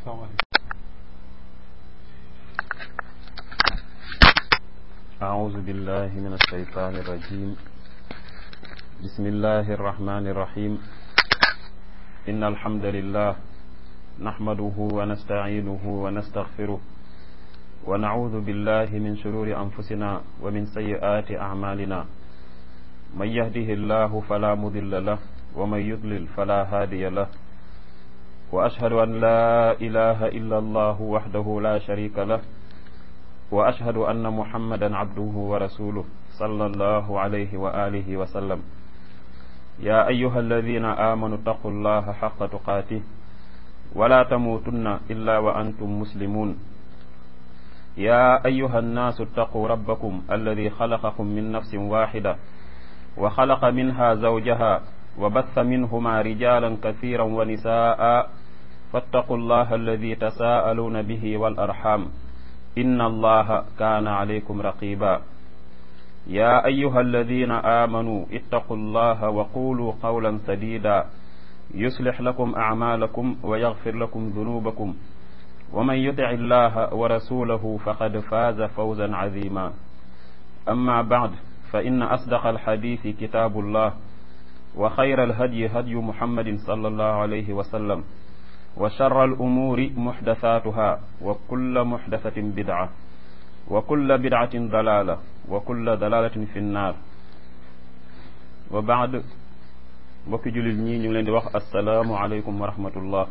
أعوذ بالله من الشيطان الرجيم بسم الله الرحمن الرحيم إن الحمد لله نحمده ونستعينه ونستغفره ونعوذ بالله من شرور أنفسنا ومن سيئات أعمالنا من يهده الله فلا مضل له ومن يضلل فلا هادي له وأشهد أن لا إله إلا الله وحده لا شريك له وأشهد أن محمدا عبده ورسوله صلى الله عليه وآله وسلم يا أيها الذين آمنوا اتقوا الله حق تقاته ولا تموتن إلا وأنتم مسلمون يا أيها الناس اتقوا ربكم الذي خلقكم من نفس واحدة وخلق منها زوجها وبث منهما رجالا كثيرا ونساء فاتقوا الله الذي تساءلون به والأرحام إن الله كان عليكم رقيبا يا أيها الذين آمنوا اتقوا الله وقولوا قولا سديدا يصلح لكم أعمالكم ويغفر لكم ذنوبكم ومن يطع الله ورسوله فقد فاز فوزا عظيما أما بعد فإن أصدق الحديث كتاب الله وخير الهدي هدي محمد صلى الله عليه وسلم وشر الأمور محدثاتها وكل محدثة بدعة وكل بدعة ضلالة وكل ضلالة في النار وبعد mbokki jullit ñi ñu ngi leen di wax asalaamu aleykum wa rahmatullah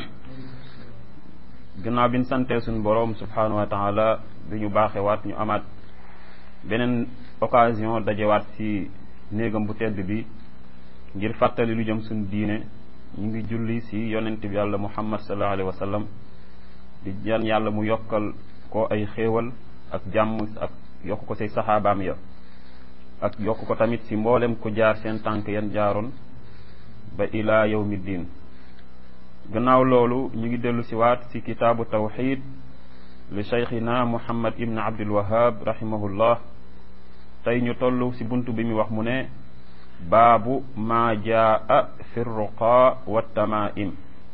gannaaw bi ñu santee suñu boroom subhanahu wa taala bi ñu baaxewaat ñu amaat beneen occasion dajewaat ci néegam bu tedd bi ngir fàttali lu jëm suñu diine ñu ngi julli ci yonent bi yàlla muhammad sallallahu alayhi wa sallam di ñaan yàlla mu yokkal ko ay xéewal ak jàmm ak yokk ko say saxaabaam ya ak yokk ko tamit ci mboolem ku jaar seen tànk yan jaaroon ba ilaa yawmi diin gannaaw loolu ñu ngi dellu si waat ci kitaabu tawxid li cheikhina muhammad ibn abdul wahab rahimahullah tey ñu toll ci bunt bi mu wax mu ne baabu maa jaa fi ruqa wa tamaim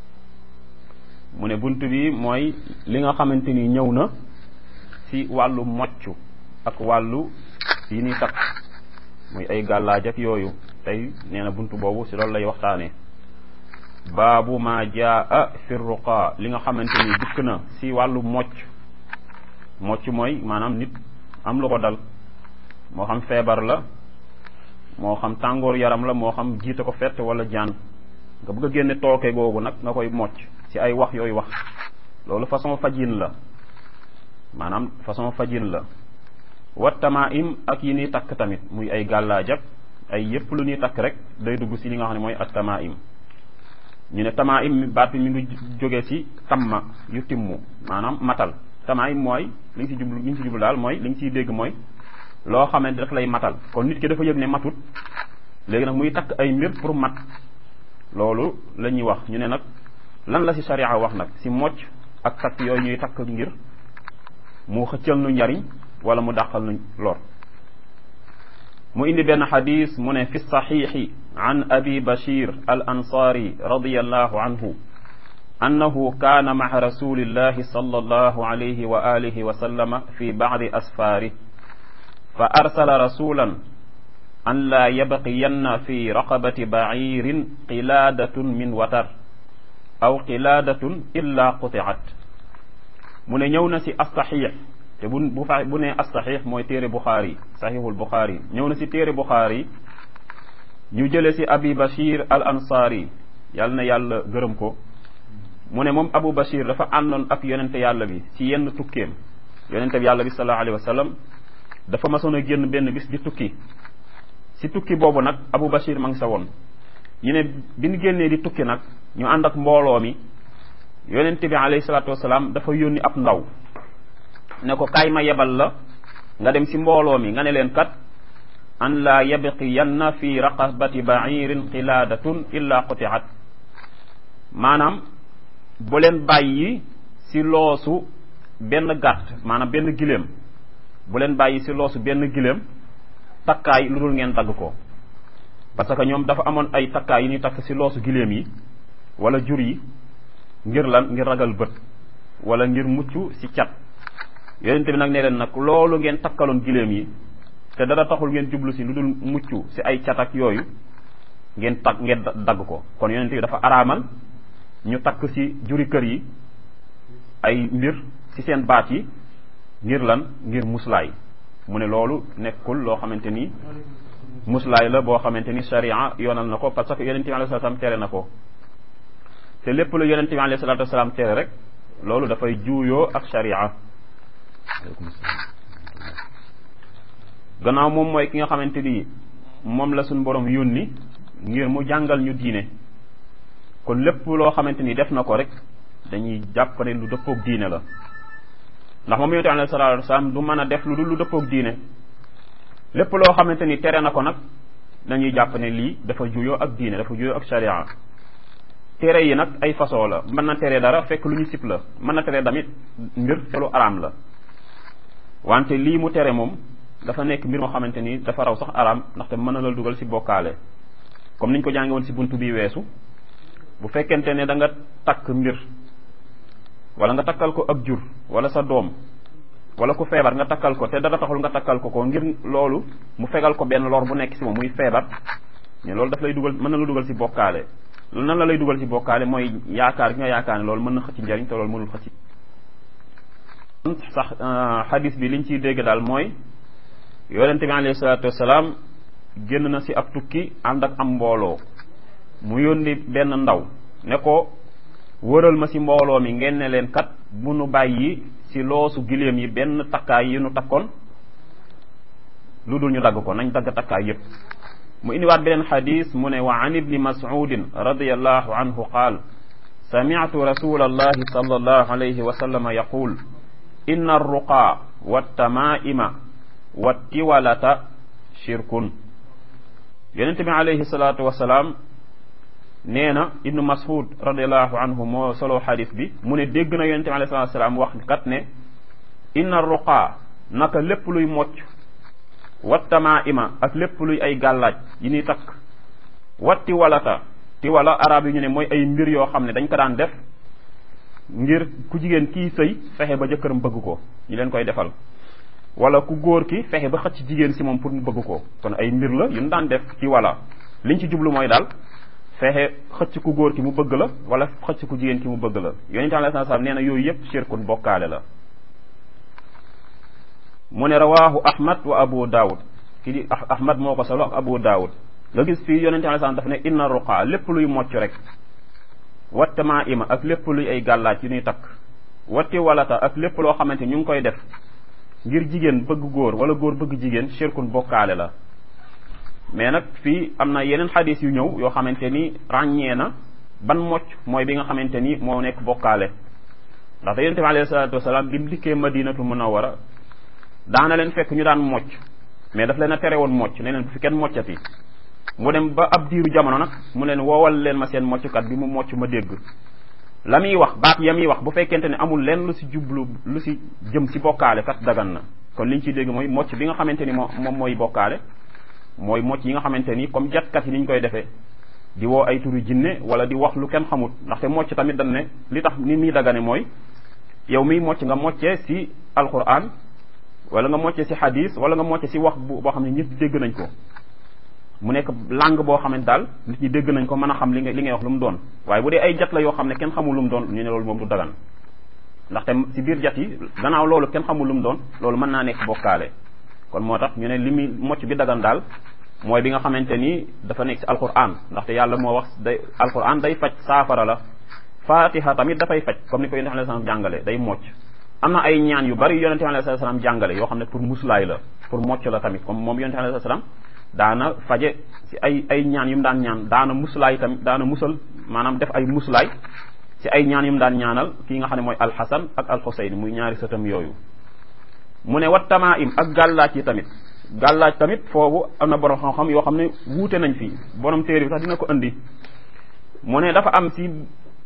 mu ne bunt bi mooy li nga xamante ni ñëw na ci wàllu mocc ak wàllu yi ni takk muy ay gàllaaj ak yooyu tey nee na bunt boobu ci loolu lay waxtaane baabu maa jaa fi ruqa li nga xamante ni dikk na ci wàllu mocc mocc mooy maanaam nit am lu ko dal moo xam feebar la moo xam tàngoor yaram la moo xam jiite ko fett wala jaan nga bëgg a génne tooke googu nag nga koy mocc ci ay wax yooyu wax loolu façon fajin la maanaam façon fajin la wat tamaim ak yi ñuy takk tamit muy ay gàllaajak ay yépp lu ñuy takk rek day dugg ci li nga xam ne mooy at tamaim ñu ne tamaim baat bi mi ngi jóge ci tamma yu timmu maanaam matal tamaim mooy li ñu ci jublu li ñu ci jublu daal mooy li ñu ciy dégg mooy loo xamante daf lay matal kon nit ki dafa yëg ne matut léegi nag muy takk ay mbir pour mat loolu la ñuy wax ñu ne nag lan la ci sharia wax nag ci mocc ak takk yooyu ñuy takk ngir mu xëccal nu njariñ wala mu dàqal nu lor mu indi benn xadis mu ne fi saxiixi an abi bashir al ansaari radiallahu anhu annahu kaana maca rasulillahi sallallahu alayhi wa alihi wa sallama fi bacdi asfaarih fa arsala rasulan an laa yabqiyanna fi raqabati baciirin qilaadatun min watar aw qilaadatun illa quticat mu ne ñëw na si asaxiix te bu bu fa bu ne asaxiix mooy téere buxaari saxiixul buxaari ñëw na si téere buxaari ñu jële si abi bashir al ansaari yàlla na yàlla gërëm ko mu ne moom abu bashir dafa àndoon ak yonente yàlla bi si yenn tukkeem yonente bi yàlla bi sallallahu alayhi wa sallam dafa masoon a génn benn bis di tukki si tukki boobu nag Abu Bashir ma ngi sa woon ñu ne bi ñu génnee di tukki nag ñu ànd ak mbooloo mi yonent bi alayhi salaatu wasalaam dafa yónni ab ndaw ne ko kaay ma yebal la nga dem si mbooloo mi nga ne leen kat an laa yabqiyanna fi raqabati ba'irin qilaadatun illa qutiat maanaam bu leen bàyyi si loosu benn gàtt maanaam benn giléem bu leen bàyyi si loosu benn giléem takkaay lu dul ngeen dagg ko parce que ñoom dafa amoon ay takkaay yi ñuy takk si loosu giléem yi wala jur yi ngir lan ngir ragal bët wala ngir mucc ci cat yonente bi nag ne leen nag loolu ngeen takkaloon giléem yi te dara taxul ngeen jublu si lu dul mucc si ay cat ak yooyu ngeen takk ngeen dagg ko kon yonente bi dafa araamal ñu takk si juri kër yi ay mbir ci seen baat yi ngir lan ngir muslaay mu ne loolu nekkul loo xamante ni muslaay la boo xamante ni sharia yoonal na ko parce que yonente bi alayhi salaam tere na ko te lépp lu yonente bi alayhi salaatu wasalaam tere rek loolu dafay juuyoo ak sharia gannaaw moom mooy ki nga xamante ni moom la suñ borom yónni ngir mu jàngal ñu diine kon lépp loo xamante ni def na ko rek dañuy jàpp ne lu dëppoog diine la ndax moom yonente alayhi salaatu wasalaam du mën a def lu dul lu dëppoog diine lépp loo xamante ni tere na ko nag dañuy jàpp ne lii dafa juyoo ak diine dafa juyoo ak sharia tere yi nag ay façon la mën na tere dara fekk lu ñu sib la mën na tere damit mbir te lu araam la wante lii mu tere moom dafa nekk mbir moo xamante ni dafa raw sax araam ndaxte mën na la dugal ci bokkaale comme niñ ko jànge woon ci buntu bi weesu bu fekkente ne da nga takk mbir wala nga takkal ko ab jur wala sa doom wala ku feebar nga takkal ko te dara taxul nga takkal ko ko ngir loolu mu fegal ko benn lor bu nekk ci moom muy feebar mais loolu daf lay dugal mën na la dugal ci bokkaale loolu nan la lay dugal ci bokkaale mooy yaakaar gi nga yaakaar ne loolu mën na xëcc njariñ te loolu mënul xëcc sax xadis bi liñ ciy dégg daal mooy yonente bi alayhi salaatu wasalaam génn na ci ab tukki ànd ak am mbooloo mu yónni benn ndaw ne ko wëral ma ci mbooloo mi ngeen ne leen kat bu nu bàyyi ci loosu giléem yi benn takkaay yi nu takkoon lu dul ñu dagg ko nañ dagg takkaay yépp mu indiwaat beneen xadis mu ne wa an ibni mas'udin radiyallahu anhu qaal sami'tu rasulallahi sallallahu alayhi wa sallam yaqul inna arruqa wattamaa'ima wattiwalata shirkun yonente bi alayhi salaatu wasalaam nee na ibnu mas'ud radiallahu anhu moo solo xadis bi mu ne dégg na yonente bi alayhi salaatu wasalaam wax kat ne inna arruqa naka lépp luy mocc wattamaa'ima ak lépp luy ay gàllaaj yi ñuy takk watti walata ti wala arab yi ñu ne mooy ay mbir yoo xam ne dañ ko daan def ngir ku jigéen kii sëy fexe ba jëkkëram bëgg ko ñu leen koy defal wala ku góor ki fexe ba xëcc jigéen si moom pour mu bëgg ko kon ay mbir la yu ñu daan def ci wala liñ ci jublu mooy daal fexe xëcc ku góor ki mu bëgg la wala xëcc ku jigéen ki mu bëgg la yonente alayhi salaam nee na yooyu yëpp shirkun bokkaale la mu ne rawahu ahmad wa abu daawud ki di ahmad moo ko solo ak abu daawud nga gis fii yonente alayhi salaam daf ne inna ruqa lépp luy mocc rek wattamaa ima ak lépp luy ay gàllaaj yu ñuy takk watti walata ak lépp loo xamante ñu ngi koy def ngir jigéen bëgg góor wala góor bëgg jigéen shirkun bokkaale la mais nag fii am na yeneen xadis yu ñëw yoo xamante ni ràññee na ban mocc mooy bi nga xamante ni moo nekk bokkaale ndaxte yonente bi alayhi salaatu wasalaam bi mu dikkee madinatu munawwara daana leen fekk ñu daan mocc mais daf leen a tere woon mocc ne leen bu fi kenn moccati mu dem ba ab diiru jamono nag mu leen woowal leen ma seen mocckat bi mu mocc ma dégg la muy wax baat ya muy wax bu fekkente ne amul leen lu si jublu lu si jëm si bokkaale kat dagan na kon liñ ciy dégg mooy mocc bi nga xamante ni moo moom mooy bokkaale mooy mocc yi nga xamante ni comme jatkat yi ni ñu koy defee di woo ay turu jinne wala di wax lu kenn xamut ndaxte mocc tamit dañ ne li tax ni muy dagane mooy yow miy mocc nga moccee si alquran wala nga mocce ci xadis wala nga mocce ci wax bu boo xam ne ñëpp dégg nañ ko mu nekk langue boo xam ne daal nit ñi dégg nañ ko mën a xam li nga li ngay wax lu mu doon waaye bu dee ay jat la yoo xam ne kenn xamul lu mu doon ñu ne loolu moom du dagan ndaxte ci biir jat yi gannaaw loolu kenn xamul lu mu doon loolu mën naa nekk bokkaale kon moo tax ñu ne li muy mocc bi dagan daal mooy bi nga xamante ni dafa nekk ci alquran ndaxte yàlla moo wax day alquran day faj saafara la fatiha tamit dafay faj comme ni ko yonent alayhi salaam jàngale day mocc am na ay ñaan yu bari yonente alayhi salaam jàngale yoo xam ne pour muslaay la pour mocc la tamit comme moom yonente alayhi salaam daana faje ci ay ay ñaan yu mu daan ñaan daana muslaay tamit daana musal maanaam def ay muslaay ci ay ñaan yu mu daan ñaanal kii nga xam ne mooy alxasan ak alxuseyn muy ñaari sëtam yooyu mu ne wat tamaim ak gàllaaj yi tamit gàllaaj tamit foofu am na borom xam-xam yoo xam ne wuute nañ fi borom téere bi sax dina ko indi mu ne dafa am ci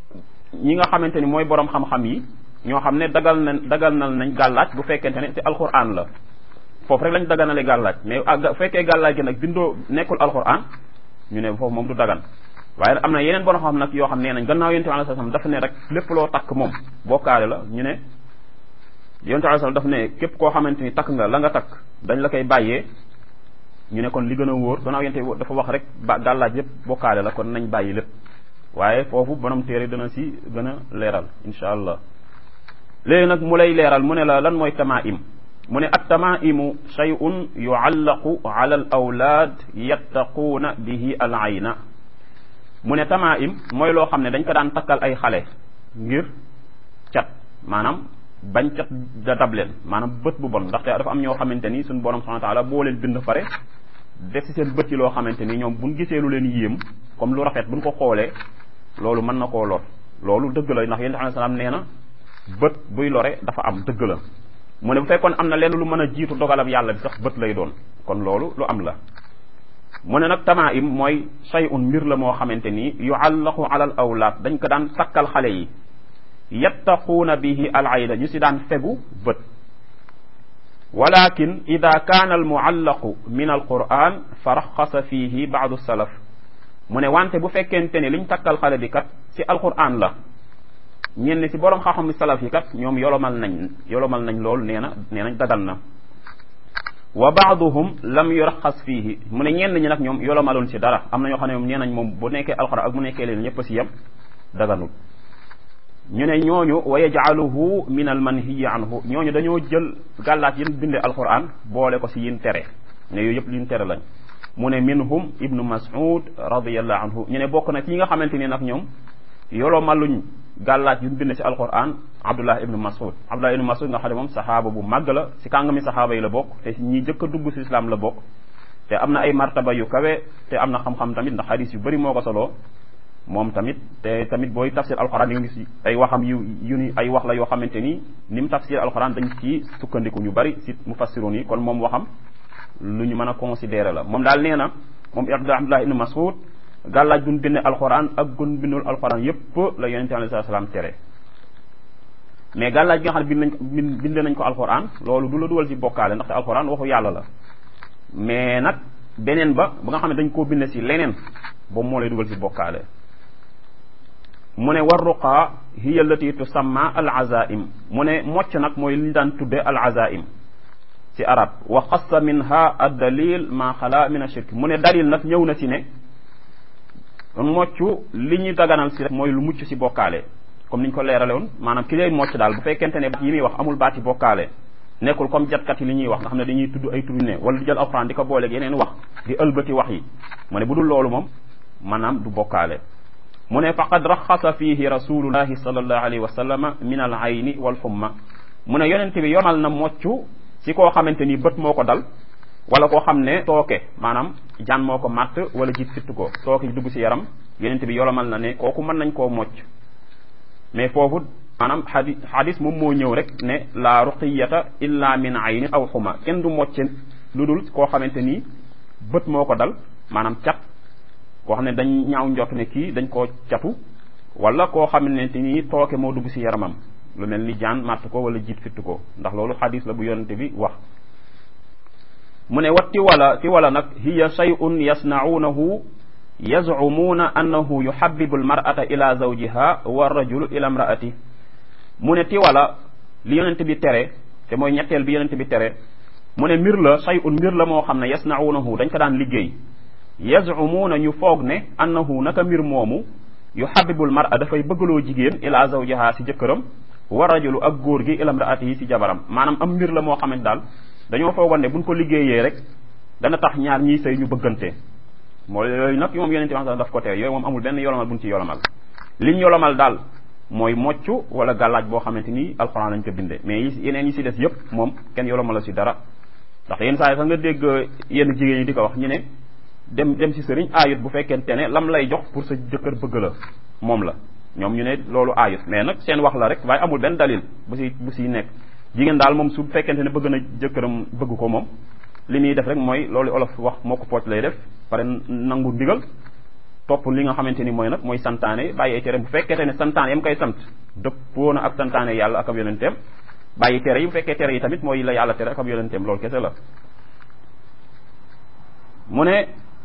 ñi nga xamante ni mooy borom xam-xam yi ñoo xam ne dagal na dagal na nañ gàllaaj bu fekkente ne te alquran la foofu rek lañ daganale gàllaaj mais bu fekkee gàllaaj gi nag bindoo nekkul alquran ñu ne foofu moom du dagan waaye am na yeneen borom xam nag yoo xam nee nañ gannaaw yonent bi alayhi salaam dafa ne rek lépp loo takk moom bokkaale la ñu ne yonent bi alayhi salaam dafa ne képp koo xamante ni takk nga la nga takk dañ la koy bàyyee ñu ne kon li gën a wóor gannaaw yonent dafa wax rek ba gàllaaj lépp bokkaale la kon nañ bàyyi lépp waaye foofu borom téere dana si gën a leeral insha allah léegi nag mu lay leeral mu ne la lan mooy tamaim mu ne at tamaimu shay'un yuallaqu ala al awlaad yattaquuna bihi al ayna mu ne tamaim mooy loo xam ne dañ ko daan takkal ay xale ngir cat maanaam bañ cat da dab leen maanaam bët bu bon ndaxte dafa am ñoo xamante ni suñu borom subhanahu wa taala boo leen bind pare def ci seen bët yi loo xamante ni ñoom buñ gisee lu leen yéem comme lu rafet buñ ko xoolee loolu mën na koo lor loolu dëgg la ndax yéen alayhi salaam nee na bët buy lore dafa am dëgg la mu ne bu fekkoon am na lenn lu mën a jiitu dogalam yàlla bi sax bët lay doon kon loolu lu am la mu ne nag tamaim mooy shay'un mbir la moo xamante ni yuallaqu ala al awlaad dañ ko daan takkal xale yi yattaquuna bihi al ayna ñu si daan fegu bët walakin ida kaana al muallaqu min al quran fa raxasa fihi baadu salaf mu ne wante bu fekkente ne liñ takkal xale bi kat ci alquran la ñenn ci borom xam-xam salaf yi kat ñoom yolomal nañ yolomal nañ loolu nee na nee nañ dagan na wa baaduhum lam yuraxas fiihi mu ne ñenn ñi nag ñoom yolomaloon ci dara am na ñoo xam ne moom nee nañ moom bu nekkee alquran ak bu nekkee leen ñëpp ci yem daganul ñu ne ñooñu wa yajcaluhu min al manhiyi anhu ñooñu dañoo jël gàllaat yin binde alquran boole ko ci yin tere ne yooyu yëpp yin tere lañ mu ne minhum ibnu mas'ud radiallahu anhu ñu ne bokk na ci yi nga xamante ni nag ñoom yoloo maluñ gàllaaj yu bind ci alquran abdullah ibnu mas'ud abdullah ibnu mas'ud nga xam ne moom saxaaba bu màgg la ci kàngami saxaaba yi la bokk te ñi jëkk a dugg ci islam la bokk te am na ay martaba yu kawe te am na xam-xam tamit ndax xadis yu bëri moo ko soloo moom tamit te tamit booy tafsir alquran yi nga gis ay waxam yu yu ni ay wax la yoo xamante ni ni mu tafsir alquran dañ ci sukkandiku ñu bëri ci mufassirun yi kon moom waxam lu ñu mën a considérer la moom daal nee na moom abdullah ibnu mas'ud gàllaaj gun bind alxuraan ak gun bindul alxuraan yépp la yonente alayhi salaam tere mais gàllaaj gi nga xam ne bind nañ ko bind nañ ko alxuraan loolu du la dugal ci bokkaale ndaxte alxuraan waxu yàlla la mais nag beneen ba ba nga xam ne dañ koo bind ci leneen boobu moo lay dugal ci bokkaale mu ne war ruqaa hiya allati tusamma al azaim mu ne mocc nag mooy li ñu daan tudde al azaim ci arab wa xassa minha ad dalil ma xala min ashirk mu ne dalil nag ñëw na ci ne mocc li ñu daganal si rek mooy lu mucc si bokkaale comme ni ñu ko leerale woon maanaam ki lay mocc daal bu fekkente ne yi muy wax amul baati bokkaale nekkul comme jatkat yi li ñuy wax nga xam ne dañuy tudd ay turu ne wala di jël alxuraan di ko booleeg yeneen wax di ëlbati wax yi mu ne bu dul loolu moom maanaam du bokkaale mu ne faqad raxasa fihi rasulullahi sallallahu alayhi wa sallama min al ayni wal xumma mu ne yonent bi yomal na mocc si koo xamante ni bët moo ko dal wala koo xam ne tooke maanaam jaan moo ko màtt wala jiit fitt ko tooke dugg si yaram yonent bi yolomal na ne kooku mën nañ koo mocc mais foofu maanaam xadi xadis moom moo ñëw rek ne la ruqiyata illa min ayni aw xuma kenn du mocce lu dul koo xamante ni bët moo ko dal maanaam cat koo xam ne dañ ñaaw njort ne kii dañ koo catu wala koo xamante ni tooke moo dugg si yaramam lu mel ni jaan màtt ko wala jiit fitt ko ndax loolu xadis la bu yonente bi wax mu ne wat tiwala tiwala nag hiya shay'un yasna'unahu yaz'umuna annahu yuhabbibu almar'ata ila zawjiha wa rajulu ila imra'ati mu ne tiwala li yonente bi tere te mooy ñetteel bi yonente bi tere mu ne mbir la shay'un mbir la moo xam ne yasna'unahu dañ ko daan liggéey yaz'umuna ñu foog ne annahu naka mbir moomu yuhabbibu almar'a dafay bëggaloo jigéen ila zawjiha si jëkkëram wa rajulu ak góor gi ila imra'atihi si jabaram maanaam am mbir la moo xamante daal dañoo foogoon ne buñ ko liggéeyee rek dana tax ñaar ñiy sëy ñu bëggante mooy yooyu nag moom yonente bi daf ko tere yooyu moom amul benn yolomal buñ ci yolomal liñ yolomal daal mooy mocc wala gàllaaj boo xamante ni alxuraan lañ ko binde mais yeneen yi si des yëpp moom kenn yolomal la si dara ndax yenn saa yi sax nga dégg yenn jigéen ñi di ko wax ñu ne dem dem si sëriñ aayut bu fekkente ne lam lay jox pour sa jëkkër bëgg la moom la ñoom ñu ne loolu aayut mais nag seen wax la rek waaye amul benn dalil bu si bu si nekk jigéen daal moom su fekkente ne bëgg na jëkkëram bëgg ko moom li muy def rek mooy loolu olof wax moo ko pooc lay def pare nangu ndigal topp li nga xamante ni mooy nag mooy santaane bàyyi ay tere bu fekkente ne santaane yam koy sant dëppoo na ak santaane yàlla ak ab yonenteem bàyyi tere yi bu fekkee tere yi tamit mooy la yàlla tere ak ab yonenteem loolu kese la mu ne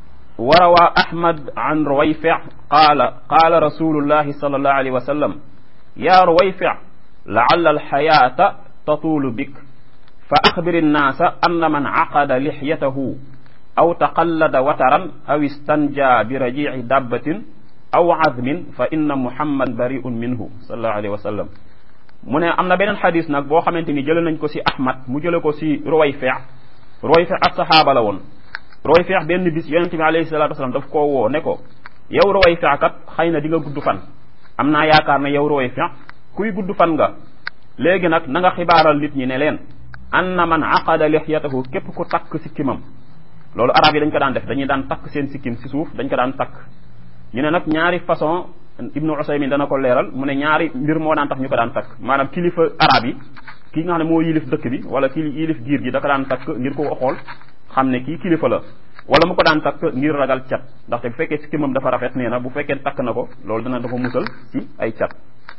وروى أحمد عن رويفع قال قال رسول الله صلى الله عليه وسلم يا رويفع لعل الحياة تطول بك فأخبر الناس أن من عقد لحيته أو تقلد وترا أو استنجى برجيع دابة أو عظم فإن محمد بريء منه صلى الله عليه وسلم mu ne am na beneen xadis nag boo xamante ni jële nañ ko si Ahmad mu jële ko si Ruwayfi Ruwayfi ab saxaaba la woon Ruwayfi benn bis yonente bi alayhi salatu wasalam daf koo woo ne ko yow Ruwayfi kat xëy na di nga gudd fan am naa yaakaar ne yow Ruwayfi kuy gudd fan nga léegi nag na nga xibaaral nit ñi ne leen anna man aqada lixyatahu képp ku takk sikkimam loolu arab yi dañ ko daan def dañuy daan takk seen sikkim si suuf dañ ko daan takk ñu ne nag ñaari façon ibnu usaymin dana ko leeral mu ne ñaari mbir moo daan tax ñu ko daan takk maanaam kilifa arab yi kii nga xam ne moo yilif dëkk bi wala kii yilif giir gi da ko daan takk ngir ko xool xam ne kii kilifa la wala mu ko daan takk ngir ragal cat ndaxte bu fekkee sikkimam dafa rafet nee na bu fekkee takk na ko loolu dana dafa musal ci ay cat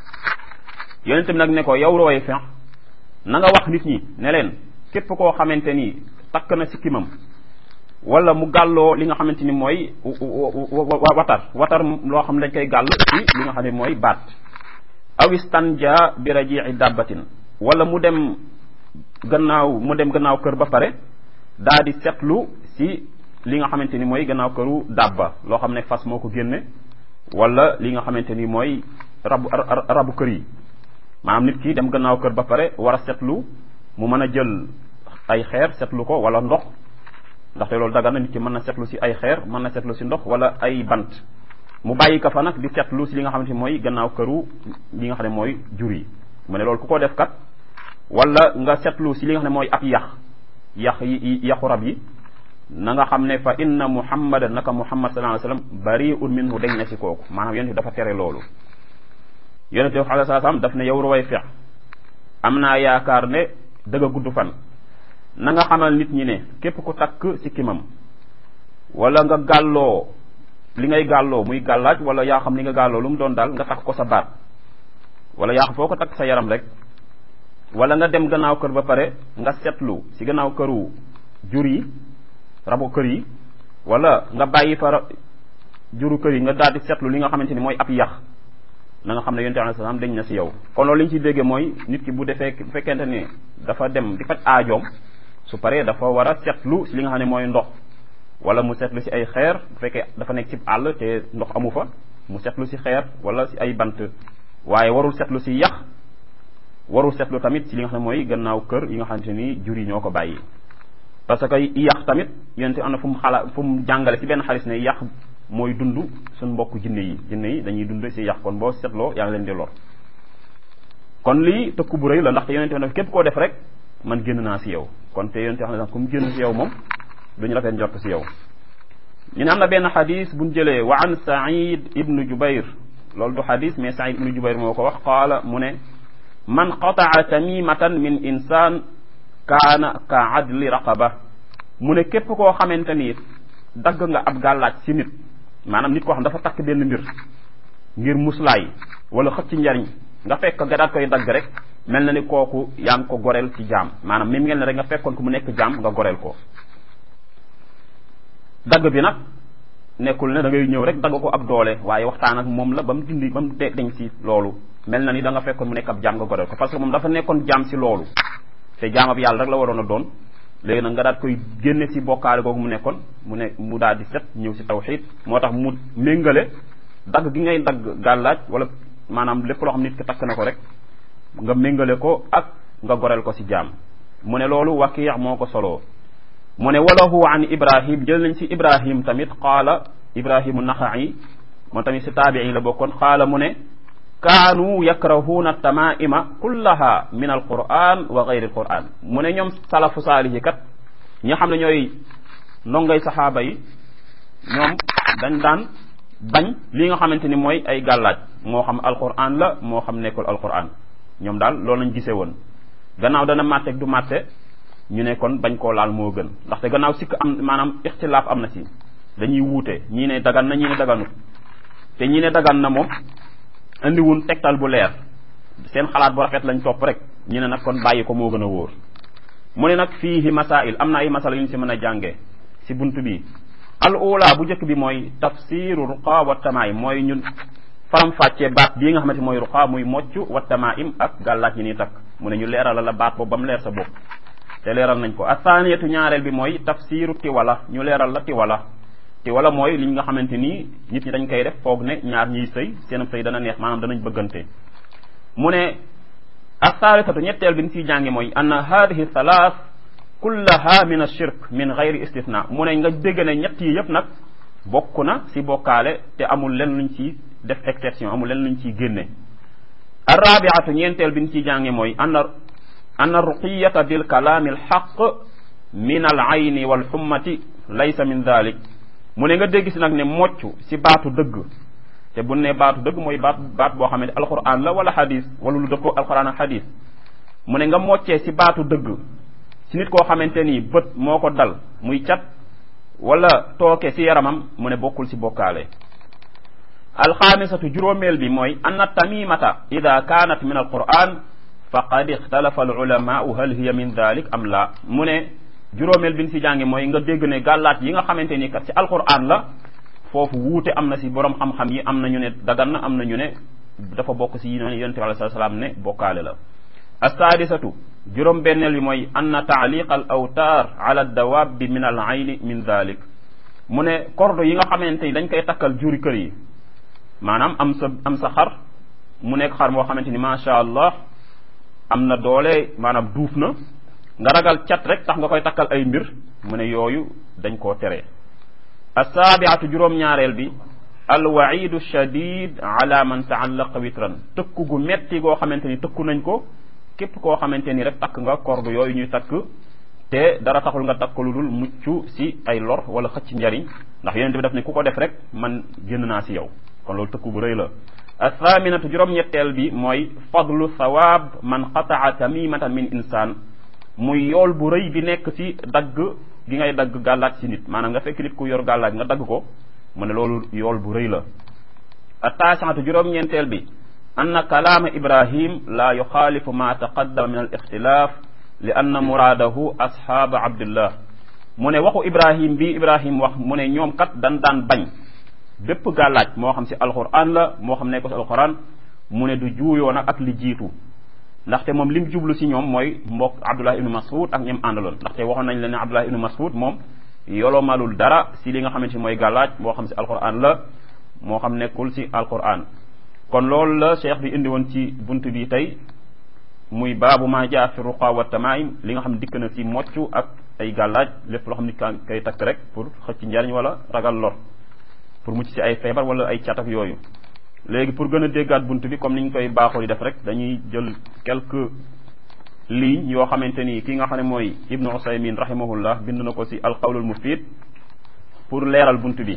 yonente bi nag ne ko yow rooy fex na nga wax nit ñi ne leen képp koo xamante ni takk na sikkimam wala mu gàlloo li nga xamante ni mooy watar watar loo xam ne dañ koy gàll ci li nga xam ne mooy baat awistanja bi rajii dabbatin wala mu dem gannaaw mu dem gannaaw kër ba pare daa di setlu si li nga xamante ni mooy gannaaw këru dabba loo xam ne fas moo ko génne wala li nga xamante ni mooy rabu rabu kër yi maanaam nit ki dem gannaaw kër ba pare war a setlu mu mën a jël ay xeer setlu ko wala ndox ndaxte loolu dagan na nit ki mën na setlu si ay xeer mën na setlu si ndox wala ay bant mu bàyyi ko fa nag di setlu si li nga xamante ni mooy gannaaw këru li nga xam ne mooy jur yi mu ne loolu ku ko def kat wala nga setlu si li nga xam ne mooy ab yax yax yi yaxu rab yi na nga xam ne fa inna muhammadan naka muhammad sallallahu alayhi wasallam bari'un minhu dañ na si kooku maanaam yonent dafa tere loolu yonent wax alayhi salaam daf ne yow ruway fex am naa yaakaar ne dëgg gudd fan na nga xamal nit ñi ne képp ku takk ci kimam wala nga gàlloo li ngay gàlloo muy gàllaaj wala yaa xam li nga gàlloo lu mu doon daal nga takk ko sa baat wala yaa xam foo ko takk sa yaram rek wala nga dem gannaaw kër ba pare nga setlu ci gannaaw këru jur yi rabu kër yi wala nga bàyyi fa juru kër yi nga daal di setlu li nga xamante ni mooy ab yax na nga xam ne yonte alayhi salaam dañ na ci yow kon loolu li ñu ciy déggee mooy nit ki bu defee bu fekkente ne dafa dem di faj aajoom su paree dafa war a setlu si li nga xam ne mooy ndox wala mu setlu si ay xeer bu fekkee dafa nekk ci àll te ndox amu fa mu setlu si xeer wala si ay bant waaye warul setlu si yax warul setlu tamit si li nga xam ne mooy gannaaw kër yi nga xamante ni jur yi ñoo ko bàyyi parce que yax tamit yonte am na fu mu xala fu mu jàngale si benn xaris ne yax mooy dund suñ mbokk jinne yi jinne yi dañuy dund si yax kon boo setloo yaa ngi leen di lor kon lii tëkku bu rëy la ndaxte yonente ne képp koo def rek man génn naa si yow kon te yonente wax ne ku mu génn si yow moom duñu rafet njort si yow ñu ne am na benn xadis buñ jëlee wa an said ibnu jubair loolu du xadis mais said ibnu jubair moo ko wax qaala mu ne man qataa tamimatan min insaan kaana ka adli raqaba mu ne képp koo xamante ni dagg nga ab gàllaaj si nit maanaam nit koo xam dafa takk benn mbir ngir muslaay wala xëcc njariñ nga fekk nga daat koy dagg rek mel na ni kooku yaa ngi ko goreel ci jaam maanaam même ngeen ne rek nga fekkoon ko mu nekk jaam nga goreel ko dagg bi nag nekkul ne da ngay ñëw rek dagg ko ab doole waaye waxtaan ak moom la ba mu dindi ba mu deñ si loolu mel na ni da nga fekkoon mu nekk ab jaam nga goreel ko parce que moom dafa nekkoon jaam si loolu te jaam ab yàlla rek la waroon a doon léegi nag nga daat koy génne si bokkaale googu mu nekkoon mu ne mu daal di set ñëw si tawxiid moo tax mu méngale dagg gi ngay dagg gàllaaj wala maanaam lépp loo xam nit ki takk na ko rek nga méngale ko ak nga goreel ko si jaam mu ne loolu wakiix moo ko soloo mu ne walahu an ibrahim jël nañ si ibrahim tamit qaala ibrahimu naxa'i moom tamit si taabii la bokkoon qaala mu ne kaanu yakrahuuna tamaima kullaha min alquran wa gayri alquran mu ne ñoom salafu saalihi kat ñi nga xam ne ñooy ndongay saxaaba yi ñoom dañ daan bañ li nga xamante ni mooy ay gàllaaj moo xam alquran la moo xam nekkul alquran ñoom daal loolu lañ gisee woon gannaaw dana màtte du màtte ñu ne kon bañ koo laal moo gën ndaxte gannaaw sikk am maanaam ixtilaaf am na ci dañuy wuute ñii ne dagan na ñii ne daganut te ñii ne dagan na moom indiwun tegtal bu leer seen xalaat bu rafet lañ topp rek ñu ne nag kon bàyyi ko moo gën a wóor mu ne nag fiihi masail am na ay masala yu ñu si mën a jàngee si bunt bi al ula bu njëkk bi mooy tafsiru ruqa wa tamaim mooy ñun faram fàccee baat bii nga xamante mooy ruqa muy mocc wa tamaim ak gàllaaj yi ni takk mu ne ñu leeral la baat boobu ba mu leer sa bopp te leeral nañ ko athaniyatu ñaareel bi mooy tafsiru tiwala ñu leeral la tiwala tiwala mooy li nga xamante ni nit ñi dañ koy def foog ne ñaar ñiy sëy seen sëy dana neex maanaam danañ bëggante mu ne athalithatu ñetteel bi ñu ciy jàngi mooy anna hadihi thalath kullaha min ashirk min gayri istithna mu ne nga dégg ne ñett yi yëpp nag bokk na si bokkaale te amul len luñ ci def exception amul len luñ ciy génne arrabiatu ñeenteel bi ñu ciy jàngi mooy anna anna ruqiyata bil kalaami al xaq min al ayni wal xummati laysa min dalik mu ne nga dégg si nag ne mocc si baatu dëgg te bu ne baatu dëgg mooy baat baat boo xamante alquran la wala xadis wala lu dëppoo alquran ak xadis mu ne nga moccee si baatu dëgg si nit koo xamante ni bët moo ko dal muy cat wala tooke si yaramam mu ne bokkul si bokkaale alxaamisatu juróomeel bi mooy anna tamimata ida kaanat min alquran faqad ixtalafa alulamaau hal hiya min dalik am la mu ne juróomeel bi ñu si jàngi mooy nga dégg ne gàllaat yi nga xamante ni kat si alquran la foofu wuute am na si borom xam-xam yi am na ñu ne dagan na am na ñu ne dafa bokk si yonente bi alei salaam ne bokkaale la assaadisatu juróom benneel bi mooy anna taaliq al awtaar ala dawabi min al ayni min dalik mu ne corde yi nga xamante ni dañ koy takkal juri kër yi maanaam am sa am sa xar mu nekk xar moo xamante ni macha allah am na doole maanaam duuf na nga ragal cat rek tax nga koy takkal ay mbir mu ne yooyu dañ koo tere assaabiatu juróom-ñaareel bi alwaidu shadid ala man taallaqa witran tëkku gu metti goo xamante ni tëkku nañ ko képp koo xamante ni rek takk nga corde yooyu ñuy takk te dara taxul nga takk lu dul mucc si ay lor wala xëcc njariñ ndax yonente bi daf ne ku ko def rek man génn naa si yow kon loolu tëkku bu rëy la athaaminatu juróom-ñetteel bi mooy fadlu thawaab man qataa tamimatan min insaan muy yool bu rëy bi nekk si dagg gi ngay dagg gàllaaj si nit maanaam nga fekk nit ku yor gàllaaj nga dagg ko mu ne loolu yool bu rëy la attaasiatu juróom-ñeenteel bi anna kalaama ibrahim la yuxaalifu ma taqaddama min al ixtilaaf li anna muraadahu ashaaba abdillah mu ne waxu ibrahim bi ibrahim wax mu ne ñoom kat dan daan bañ bépp gàllaaj moo xam si alquran la moo xam ne ko si alquran mu ne du juuyoo nag ak li jiitu ndaxte moom lim jublu si ñoom mooy mbokk abdullah ibnu mas'ud ak ñoom àndaloon ndaxte waxoon nañ leen ne abdullah ibnu mas'ud moom yolomalul dara si li nga xamante ni mooy gàllaaj moo xam si alquran la moo xam nekkul si alquran kon loolu la cheikh bi indi woon ci bunt bi tey muy baabu ma jaa fi ruqa wa tamaim li nga xam dikk na si mocc ak ay gàllaaj lépp loo xam ni ka kay takk rek pour xëcc njariñ wala ragal lor pour mucc si ay feebar wala ay cat ak yooyu léegi pour gën a déggaat bunt bi comme ni ñu koy baaxoo di def rek dañuy jël quelques lignes yoo xamante ni ki nga xam ne mooy ibnu usaymin rahimahullah bind na ko si alqawlul mufid pour leeral bunt bi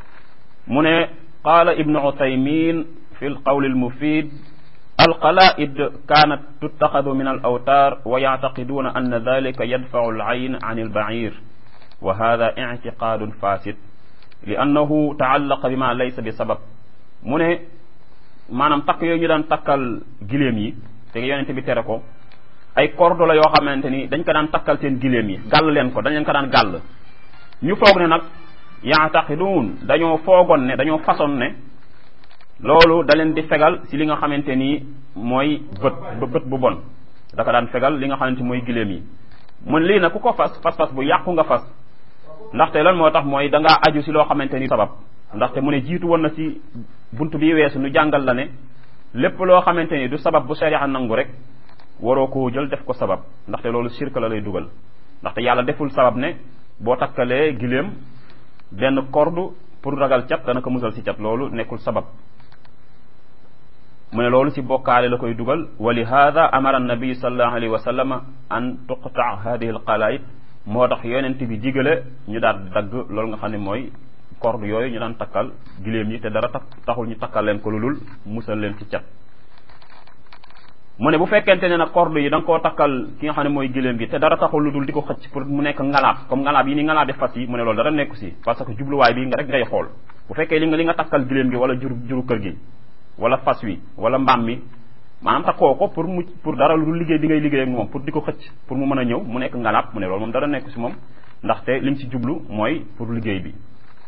mu ne qaala ibnu usaymin fi alqawli almufid alqalaid kanat tuttaxadu min alawtar wa yactaqiduuna anna dalika yadfacu alcayn an albair wa hada ictiqadun fasid li annahu taallaqa bima laysa bi sabab mu ne maanaam takk yooyu ñu daan takkal giléem yi te yonente bi tere ko ay corde la yoo xamante ni dañ ko daan takkal seen giléem yi gàll leen ko dañ leen ko daan gàll ñu foog ne nag yaataxiduun dañoo foogoon ne dañoo façon ne loolu da leen di fegal si li nga xamante ni mooy bët bët bu bon da ko daan fegal li nga xamante mooy giléem yi mun lii nag ku ko fas fas-fas bu yàqu nga fas ndaxte lan moo tax mooy da ngaa aju si loo xamante ni sabab ndaxte mu ne jiitu woon na si bunt bi weesu nu jàngal la ne lépp loo xamante ni du sabab bu sharia nangu rek waroo koo jël def ko sabab ndaxte loolu shirk la lay dugal ndaxte yàlla deful sabab ne boo takkalee giléem benn corde pour ragal cat dana ko musal si cat loolu nekkul sabab mu ne loolu si bokkaale la koy dugal wa li hada amara annabi sallallahu alayhi wa sallama an tuqta hadihi alqalaid moo tax yonent bi digale ñu daal dagg loolu nga xam ne mooy corde yooyu ñu daan takkal giléem yi te dara tax taxul ñu takkal leen ko lulul musal leen ci cat mu ne bu fekkente ne nag corde yi da nga koo takkal ki nga xam ne mooy giléem gi te dara taxul lu dul di ko xëcc pour mu nekk ngalaab comme ngalaab yi ni ngalaab di fas yi mu ne loolu dara nekku si parce que jubluwaay bi nga rek ngay xool bu fekkee li nga li nga takkal giléem gi wala jur juru kër gi wala fas wi wala mbaam mi maanaam takkoo ko pour mu pour dara lu dul liggéey bi ngay liggéey ak moom pour di ko xëcc pour mu mën a ñëw mu nekk ngalaab mu ne loolu moom dara nekku si moom ndaxte lim si jublu mooy pour liggéey bi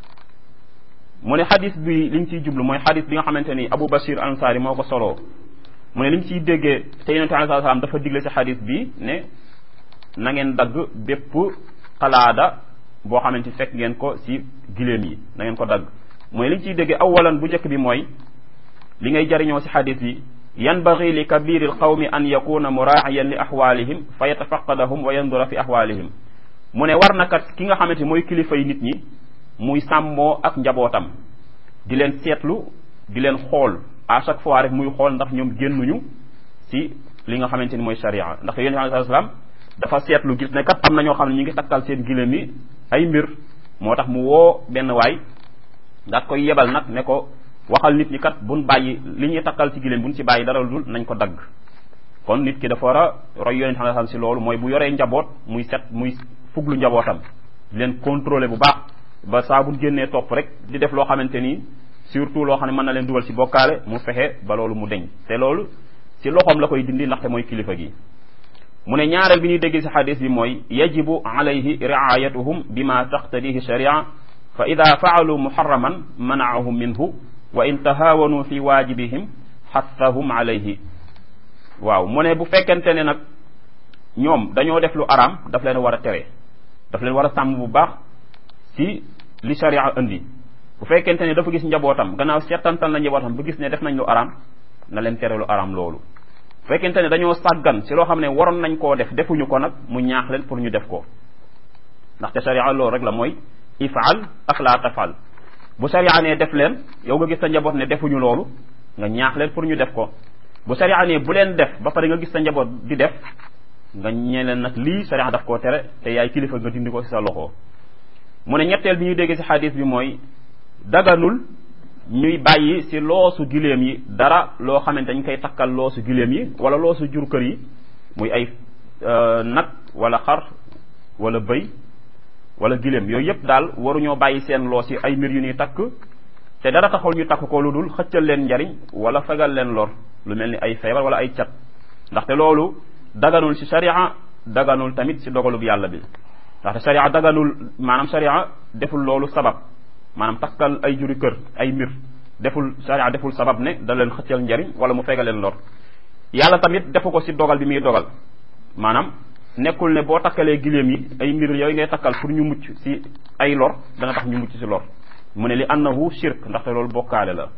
mu ne xadis bi liñ ciy jublu mooy xadis bi nga xamante ni Abu Bashir Ansari moo ko soloo mu ne liñ ciy déggee te yonente alei salaam dafa digle si xadis bi ne na ngeen dagg bépp xalaada boo xamante fekk ngeen ko si giléem yi na ngeen ko dagg mooy liñ ciy déggee awalan bu njëkk bi mooy li ngay jariñoo si xadis bi yanbagi li kabiri alqawmi an yakuna muraaciyan li axwaalihim fa yatafaqadahum wa yandura fi axwaalihim mu ne war na kat ki nga xamante mooy kilifa yi nit ñi muy sàmmoo ak njabootam di leen seetlu di leen xool à chaque fois rek muy xool ndax ñoom génnuñu si li nga xamante ni mooy sharia ndax yonent bi alayhi salaam dafa seetlu gis ne kat am na ñoo xam ne ñu ngi takkal seen giléem yi ay mbir moo tax mu woo benn waay daat koy yebal nag ne ko waxal nit ñi kat buñ bàyyi li ñuy takkal ci giléem buñ ci bàyyi dara dul nañ ko dagg kon nit ki dafa war a roy yonent bi alayhi salaam si loolu mooy bu yoree njaboot muy set muy fuglu njabootam di leen contrôler bu baax ba saa bu génnee topp rek di def loo xamante ni surtout loo xam ne mën na leen dugal ci bokkaale mu fexe ba loolu mu deñ te loolu ci loxoom la koy dindi ndaxte mooy kilifa gi mu ne ñaareel bi ñuy dégg ci xadis bi mooy yajibu alayhi riayatuhum bima taqtadihi sharia fa ida faalu muharraman manaahum minhu wa in tahawanu fi waajibihim xathahum alayhi waaw mu ne bu fekkente ne nag ñoom dañoo def lu araam daf leen war a tere daf leen war a sàmm bu baax ci li sharia indi bu fekkente ne dafa gis njabootam gannaaw seetantal na njabootam ba gis ne def nañ lu araam na leen tere lu araam loolu bu fekkente ne dañoo sàggan ci loo xam ne waroon nañ koo def defuñu ko nag mu ñaax leen pour ñu def ko ndaxte sharia loolu rek la mooy ifaal ak laa tafal bu sharia ne def leen yow nga gis sa njaboot ne defuñu loolu nga ñaax leen pour ñu def ko bu sharia ne bu leen def ba pare nga gis sa njaboot di def nga ñee leen nag lii sharia daf koo tere te yaay kilifa nga dindi ko ci sa loxo mu ne ñetteel bi ñuy dégg ci xadis bi mooy daganul ñuy bàyyi ci loosu giléem yi dara loo xamante dañ koy takkal loosu giléem yi wala loosu jur kër yi muy ay nag wala xar wala bëy wala giléem yooyu yëpp daal waruñoo bàyyi seen loos yi ay mbir yu ñuy takk te dara taxul ñu takk ko lu dul xëccal leen njariñ wala fegal leen lor lu mel ni ay feebar wala ay cat ndaxte loolu daganul ci sharia daganul tamit ci dogalub yàlla bi ndaxte sharia daganul maanaam sharia deful loolu sabab maanaam takkal ay juri kër ay mbir deful sharia deful sabab ne da leen xëccal njariñ wala mu fegal leen lor yàlla tamit defu ko ci dogal bi muy dogal maanaam nekkul ne boo takkalee giléem yi ay mbir yooyu ngay takkal pour ñu mucc ci ay lor dana tax ñu mucc ci lor mu ne li annahu shirk ndaxte loolu bokkaale la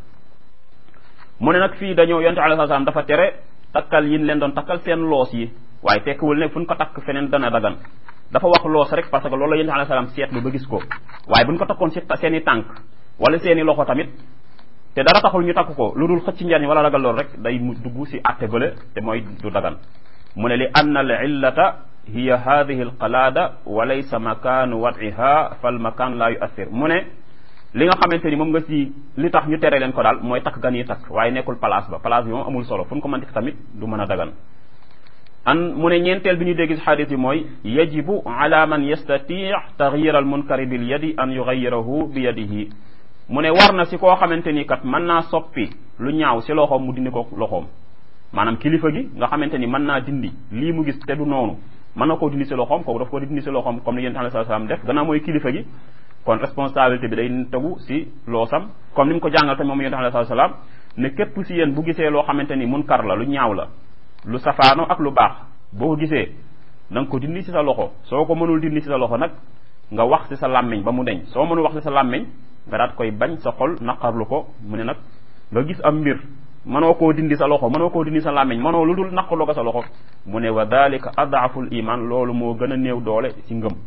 mu ne nag fii dañoo yonte alayhi salaam dafa tere takkal yin leen doon takkal seen loos yi waaye tekkiwul ne fu ñu ko takk feneen dana dagan dafa wax loos rek parce que loolu la yonte alayhi salaam seetlu ba gis ko waaye bu ñu ko takkoon ci seen i tànk wala seen i loxo tamit te dara taxul ñu takk ko lu dul xëcc njariñ wala ragal loolu rek day mu dugg ci àtte bële te mooy du dagan mu ne li anna al illata hiya hadihi al qalaada wa laysa makaanu wadiha fal makaan laa yuassir mu ne li nga xamante ni moom nga ci li tax ñu tere leen ko daal mooy takk gan yi takk waaye nekkul place ba place bi moom amul solo fu ñu ko mën tamit du mën a dagan an mu ne ñeenteel bi ñu dégg ci xadis bi mooy yajibu ala man yastati taxyir al munkari bil yadi an yuxayirahu bi yadihi mu ne war na si koo xamante ni kat mën naa soppi lu ñaaw si loxoom mu dindi ko loxoom maanaam kilifa gi nga xamante ni mën naa dindi lii mu gis te du noonu mën na koo dindi si loxoom kooku daf ko dindi si loxoom comme ni yonent alayhi salaam def gannaaw mooy kilifa gi kon responsabilité bi day tegu si loosam comme ni mu ko jàngal tamit moom yonent alayhi salaam ne képp si yéen bu gisee loo xamante ni munkar la lu ñaaw la lu safaano ak lu baax boo ko gisee na nga ko dindi si sa loxo soo ko mënul dindi si sa loxo nag nga wax si sa làmmiñ ba mu deñ soo mënul wax si sa làmmiñ nga daat koy bañ sa xol naqarlu ko mu ne nag nga gis am mbir mënoo koo dindi sa loxo mënoo koo dindi sa làmmiñ mënoo lu dul naqarlu ko sa loxo mu ne wa dalika adaful iman loolu moo gën a néew doole ci ngëm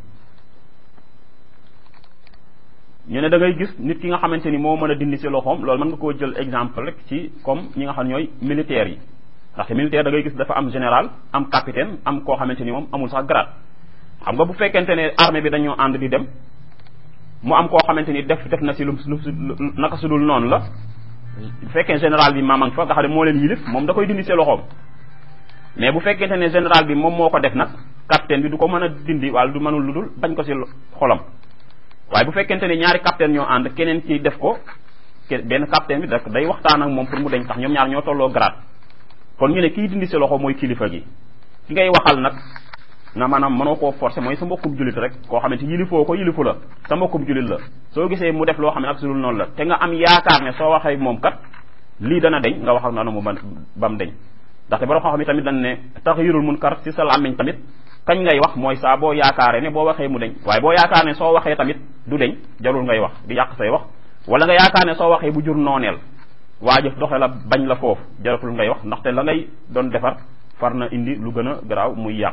ñu ne da ngay gis nit ki nga xamante ni moo mën a dindi si loxoom loolu mën nga koo jël exemple rek ci comme ñi nga xam ne ñooy militaires yi ndaxte militaire da ngay gis dafa am général am capitaine am koo xamante ni moom amul sax grade xam nga bu fekkente ne armée bi dañoo ànd di dem mu am koo xamante ni def def na si lu lu naka su dul noonu la bu fekkee général bi maamang fa nga xam ne moo leen yilif moom da koy dindi si loxoom mais bu fekkente ne général bi moom moo ko def nag capitaine bi du ko mën a dindi wala du mënul lu dul bañ ko si xolam waaye bu fekkente ne ñaari capitaine ñoo ànd keneen ci def ko benn capitaine bi da day waxtaan ak moom pour mu deñ tax ñoom ñaar ñoo tolloo grade kon ñu ne kii dindi si loxo mooy kilifa gi ki ngay waxal nag nga maanaam mënoo koo forcer mooy sa mbokkum julit rek koo xamante yilifoo ko yilifu la sa mbokkum julit la soo gisee mu def loo xam ne ak sulul noonu la te nga am yaakaar ne soo waxee moom kat lii dana deñ nga wax ak noonu mu ba bam deñ ndaxte borom xam-xam yi tamit dañ ne taxyirul munkar ci sa làmmiñ tamit kañ ngay wax mooy saa boo yaakaaree ne boo waxee mu deñ waaye boo yaakaar ne soo waxee tamit du deñ jarul ngay wax di yàq say wax wala nga yaakaar ne soo waxee bu jur nooneel waa jëf doxe la bañ la foofu jaratul ngay wax ndaxte la ngay doon defar far na indi lu gën a garaaw muy yàq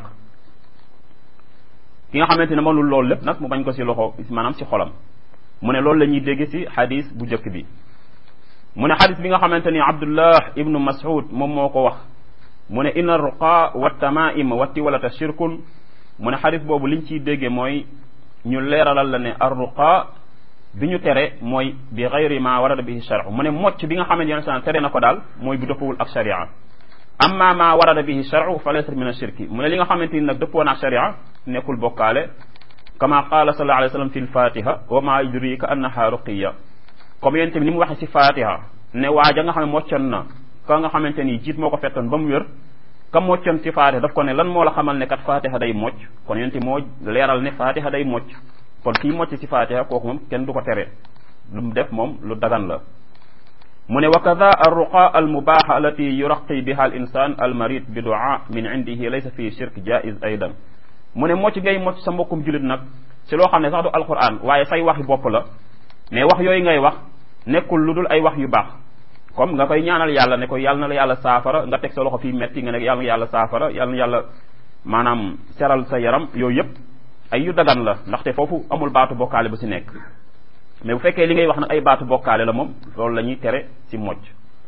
ki nga xamante ne mënul loolu lépp nag mu bañ ko ci loxo maanaam ci xolam mu ne loolu la ñuy dégg ci xadis bu njëkk bi mu ne xadis bi nga xamante ni abdullah ibnu mas'ud moom moo ko wax mu ne inna ruqa wa tamaim wa tiwalata shirkun mu ne xadis boobu liñ ciy déggee mooy ñu leeralal la ne ar ruqa bi ñu tere mooy bi gayri ma warada bihi sharia mu ne mocc bi nga xamante ne tere na ko daal mooy bu dëppawul ak sharia amma ma warada bihi sharia fa laysa min ashirki mu ne li nga xamante ni nag dëppoo na ak sharia nekkul bokkaale kama qaala sallallahu alayhi wa sallam fi lfatiha wa ma yudrika annaha ruqiya comme yéen tamit ni mu waxee ci fatiha ne waaja nga xam ne moccoon na ka nga xamante ni jiit moo ko fettoon ba mu wér ka moccoon ci fatiha daf ko ne lan moo la xamal ne kat fatiha day mocc kon yéen moo leeral ne fatiha day mocc kon kii mocc ci fatiha kooku moom kenn du ko tere lu mu def moom lu dagan la mu ne wa kada arruqa almubaha allati yuraqi biha al insan al marid bi du'a min indihi laysa fi shirk jaiz aidan mu ne mocc ngay mocc sa mbokkum julit nag ci loo xam ne sax du alquran waaye say waxi bopp la mais wax yooyu ngay wax nekkul lu dul ay wax yu baax comme nga koy ñaanal yàlla ne ko yàlla na la yàlla saafara nga teg sa loxo fii metti nga ne yàlla na yàlla saafara yàlla na yàlla maanaam seral sa yaram yooyu yëpp ay yu dagan la ndaxte foofu amul baatu bokkaale bu si nekk mais bu fekkee li ngay wax nag ay baatu bokkaale la moom loolu la ñuy tere si mocc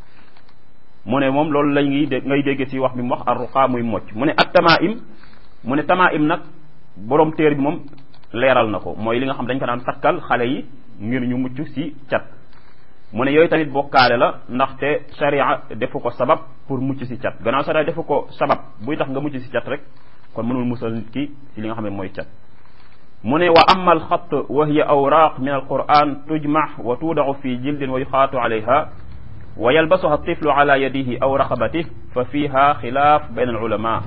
mu ne moom loolu la ñuy dé ngay dégg si wax bi mu wax arruqa muy mocc mu ne ak tamaim mu ne tamaim nag borom téer bi moom leeral na ko mooy li nga xam dañ ko daan takkal xale yi ngir ñu mucc si cat mu ne yooyu tamit bokkaale la ndaxte sharia defu ko sabab pour mucc si cat gannaaw sharia defu ko sabab buy tax nga mucc si cat rek kon mënul musal nit ki si li nga xam ne mooy cat mu ne wa amma alxat wa hiya awraq min alquran tujmax wa tuudaxu fi jildin wa yuxaatu alayha wa yalbasuha tiflu ala yadihi aw raqabatih fa fiha xilaaf bayn alulama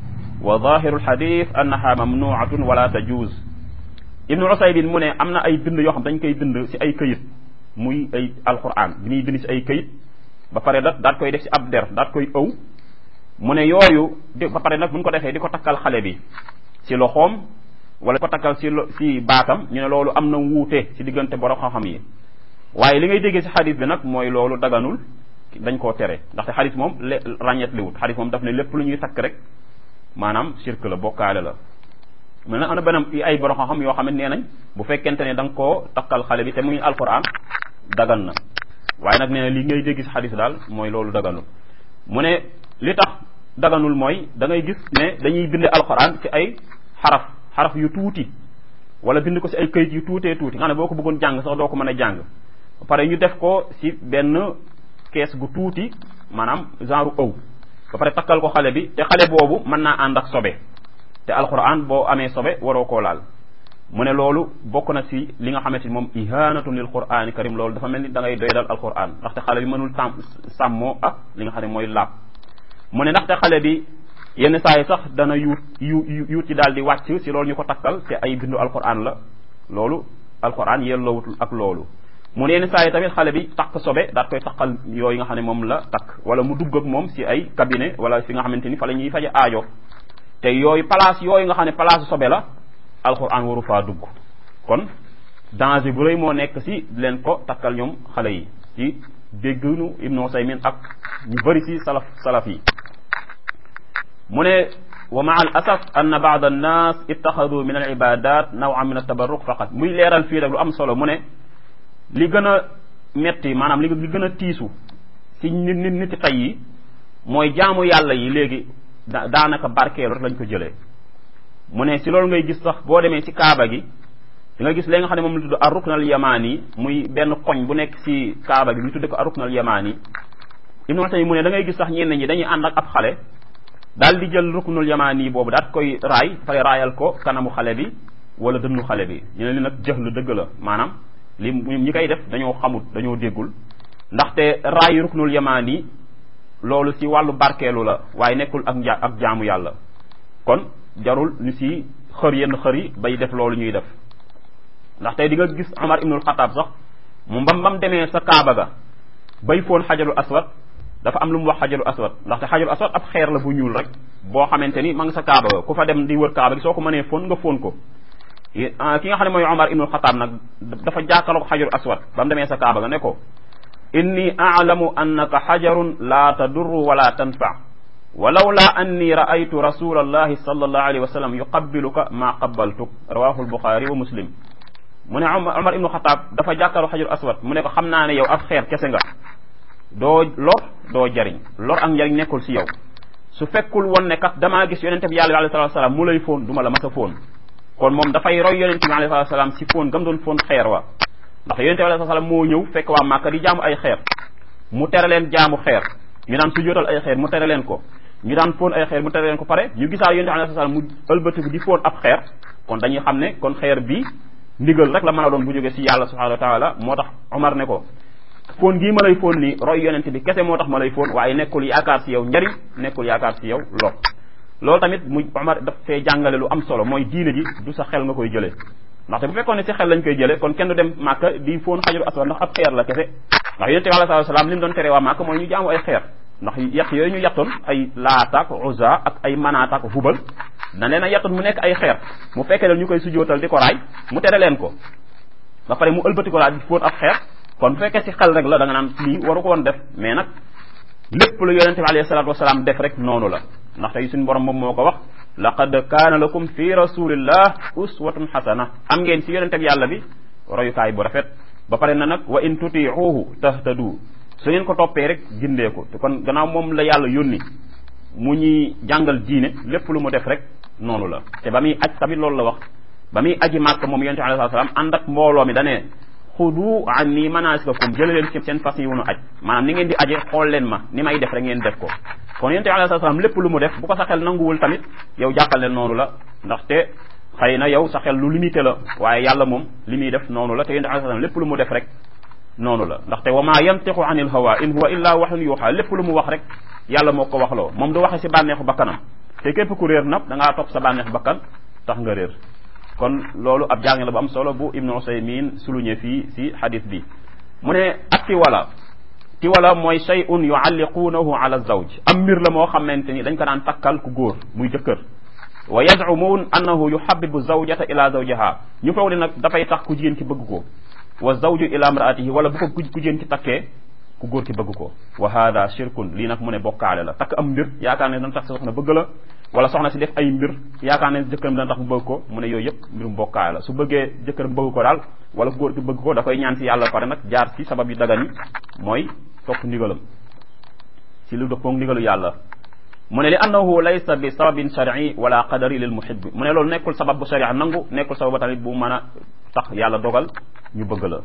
wa zahiru alxadith annaha mamnuatun wala tajuz ibnu usaybin mu ne am na ay bind yoo xam dañ koy bind si ay këyit muy ay alquran bi ñuy bind si ay këyit ba pare da daat koy def si ab der daat koy ëw mu ne yooyu di ba pare nag buñ ko defee di ko takkal xale bi si loxoom wala ko takkal si si baatam ñu ne loolu am na wuute si diggante borom xam-xam yi waaye li ngay déggee si xadis bi nag mooy loolu daganul dañ koo tere ndaxte xadis moom le ràññet li wut xadis moom daf ne lépp lu ñuy takk rek maanaam shirk la bokkaale la mais nag am na benn ay borom xam-xam yoo xam ne nee nañ bu fekkente ne da nga koo takkal xale bi te muy alquran dagan na waaye nag nee na li ngay dégg si xadis daal mooy loolu daganul mu ne li tax daganul mooy da ngay gis ne dañuy bind alquran ci ay xaraf xaraf yu tuuti wala bind ko si ay këyit yu tuutee tuuti nga ne boo ko bëggoon jàng sax doo ko mën a jàng ba pare ñu def ko si benn kees gu tuuti maanaam genre ëw ba pare takkal ko xale bi te xale boobu mën naa ànd ak sobe te alquran boo amee sobe waroo koo laal mu ne loolu bokk na si li nga xamante ni moom ihanatun lil qurani karim loolu dafa mel ni da ngay doy dal alquran ndaxte xale bi mënul sàmm sàmmoo ak li nga xam ne mooy laab mu ne ndaxte xale bi yenn saa yi sax dana yuut yu yuut ci daal di wàcc si loolu ñu ko takkal te ay bindu alquran la loolu alquran yelloowutul ak loolu mu ne yenn saa yi tamit xale bi takk sobe daat koy takkal yooyu nga xam ne moom la takk wala mu dugg ak moom si ay cabinet wala fi nga xamante ni fa la ñuy faje aajo te yooyu place yooyu nga xam ne place sobe la alquran waru faa dugg kon danger bu rëy moo nekk si leen ko takkal ñoom xale yi ci déggnu ibnu Usaymin ak ñu bëri si salaf salaf yi mu ne wa maa al asaf ann baad annas ittaxadu min al ibadat nawan min altabarruq faqat muy leeral fii rek lu am solo mu ne li gën a metti maanaam li li gën a tiisu si nit nit niti tey yi mooy jaamu yàlla yi léegi daanaka barkeelu rek lañ ko jëlee mu ne si loolu ngay gis sax boo demee si kaaba gi di nga gis léegi nga xam ne moom la tudd ar rukn al yamani muy benn koñ bu nekk si kaaba gi ñu tudde ko ar rukn al yamani ibnu Usaymin mu ne da ngay gis sax ñenn ñi dañuy ànd ak ab xale daal di jël ruknul yamaani boobu daat koy raay pare raayal ko kanamu xale bi wala dënnu xale bi ñu ne li nag jëx lu dëgg la maanaam li ñi koy def dañoo xamut dañoo déggul ndaxte raay ruknul yamaani loolu si wàllu barkeelu la waaye nekkul ak nja ak jaamu yàlla kon jarul ñu si xër yenn xër yi bay def loolu ñuy def ndax tey di nga gis Omar ibnul Xataab sax mu mbam bam demee sa Kaaba ga bay foon xajarul aswad dafa am lu mu wax xajarul aswad ndaxte xajarul aswad ab xeer la bu ñuul rek boo xamante ni ma nga sa Kaaba ga ku fa dem di wër Kaaba gi soo ko mënee foon nga foon ko ki nga xam ne mooy Omar ibnul Xataab nag dafa jàkkaarloo ko xajarul aswad ba mu demee sa Kaaba ga ne ko inni aalamu annaka xajarun laa tadurru wala tanfa walawla anni raaytu rasula allahi sallallahu alayhi wa sallam yuqabbiluka maa qabbaltuk rawahu albuxaari wa muslim mu ne Omar ibnu Xataab dafa jàkkaarloo xajarul aswad mu ne ko xam naa ne yow ab xeer kese nga doo lor doo jariñ lor ak njariñ nekkul si yow su fekkul woon ne kat damaa gis yonente bi yàlla bi alayhi salatu salaam mu lay foon du ma la mas a foon kon moom dafay roy yonente bi alayhi salatu salaam si foon gam doon foon xeer wa ndax yonente bi alayhi salaam moo ñëw fekk waa Màkka di jaamu ay xeer mu tere leen jaamu xeer ñu daan su jootal ay xeer mu tere leen ko ñu daan foon ay xeer mu tere leen ko pare ñu gisaa yonente bi alayhi salaam mu ëlbatiku di foon ab xeer kon dañuy xam ne kon xeer bi ndigal rek la mën a doon bu jógee si yàlla subhanahu wa taala moo tax Omar ne ko foon gii ma lay foon nii roy yonente bi kese moo tax ma lay foon waaye nekkul yaakaar si yow njariñ nekkul yaakaar si yow lor loolu tamit mu Omar daf fee jàngale lu am solo mooy diine ji du sa xel nga koy jëlee ndaxte bu fekkoon ne si xel lañ koy jëlee kon kenn du dem Màkka di foon xajaru aswad ndax ab xeer la kese ndax yonente bi alayhi salaam li mu doon tere waa Màkka mooy ñu jaamu ay xeer ndax yett yooyu ñu yettoon ay laataak uza ak ay manaataak hubal da leen a yettoon mu nekk ay xeer mu fekkee leen ñu koy sujootal di ko raay mu tere leen ko ba pare mu ëlbati ko laa di fóot ab xeer kon bu fekkee si xel rek la da nga naan lii waru ko woon def mais nag lépp lu yonente bi alayhi salatu wasalaam def rek noonu la ndax tey suñu borom moom moo ko wax laqad kaana lakum fi rasulillah uswatun xasana am ngeen ci yonente bi yàlla bi royukaay bu rafet ba pare na nag wa in tutiuhu tahtadu su ngeen ko toppee rek gindee ko te kon gannaaw moom la yàlla yónni mu ñuy jàngal diine lépp lu mu def rek noonu la te ba muy aj tamit loolu la wax ba muy aji màkk moom yonente bi alayhi salaam ànd ak mbooloo mi danee xudu anni manasikakum jële leen ci seen fas yi wunu aj maanaam ni ngeen di aje xool leen ma ni may def rek ngeen def ko kon yonente bi alayhi salaam lépp lu mu def bu ko sa xel nanguwul tamit yow jàppal leen noonu la ndaxte xëy na yow sa xel lu limité la waaye yàlla moom li muy def noonu la te yonente bi alayhi salaam lépp lu mu def rek noonu la ndaxte wa ma yantiqu anil hawa in huwa illa waxun yuuxa lépp lu mu wax rek yàlla moo ko waxloo moom du waxe si bànneexu bakkanam te képp ku réer nag da ngaa topp sa bànneexu bakkan tax nga réer kon loolu ab jàng la bu am solo bu ibnu usaymin suluñe fii si xadis bi mu ne ak tiwala tiwala mooy shay'un yualliquunahu ala zawj am mbir la moo xamante ni dañ ko daan takkal ku góor muy jëkkër wa yazumuun annahu yuhabibu zawjata ila zawjiha ñu foog ne nag dafay tax ku jigéen ki bëgg ko wa zawju ila imraatihi wala bu ko ku jigéen ki takkee ku góor ki bëgg ko wa hada shirkun lii nag mu ne bokkaale la takk am mbir yaakaar ne dana tax sa soxna bëgg la wala soxna si def ay mbir yaakaar ne jëkkëram dana tax mu bëgg ko mu ne yooyu yëpp mbirum bokkaale la su bëggee jëkkëram bëgg ko daal wala ku góor ki bëgg ko da koy ñaan si yàlla pare nag jaar si sabab yu dagan yi mooy topp ndigalam si lu dëppoog ndigalu yàlla mu ne li annahu laysa bi sababin shar'i wala qadari lil muhib mu ne loolu nekkul sabab bu sharia nangu nekkul sabab tamit bu mën a tax yàlla dogal ñu bëgg la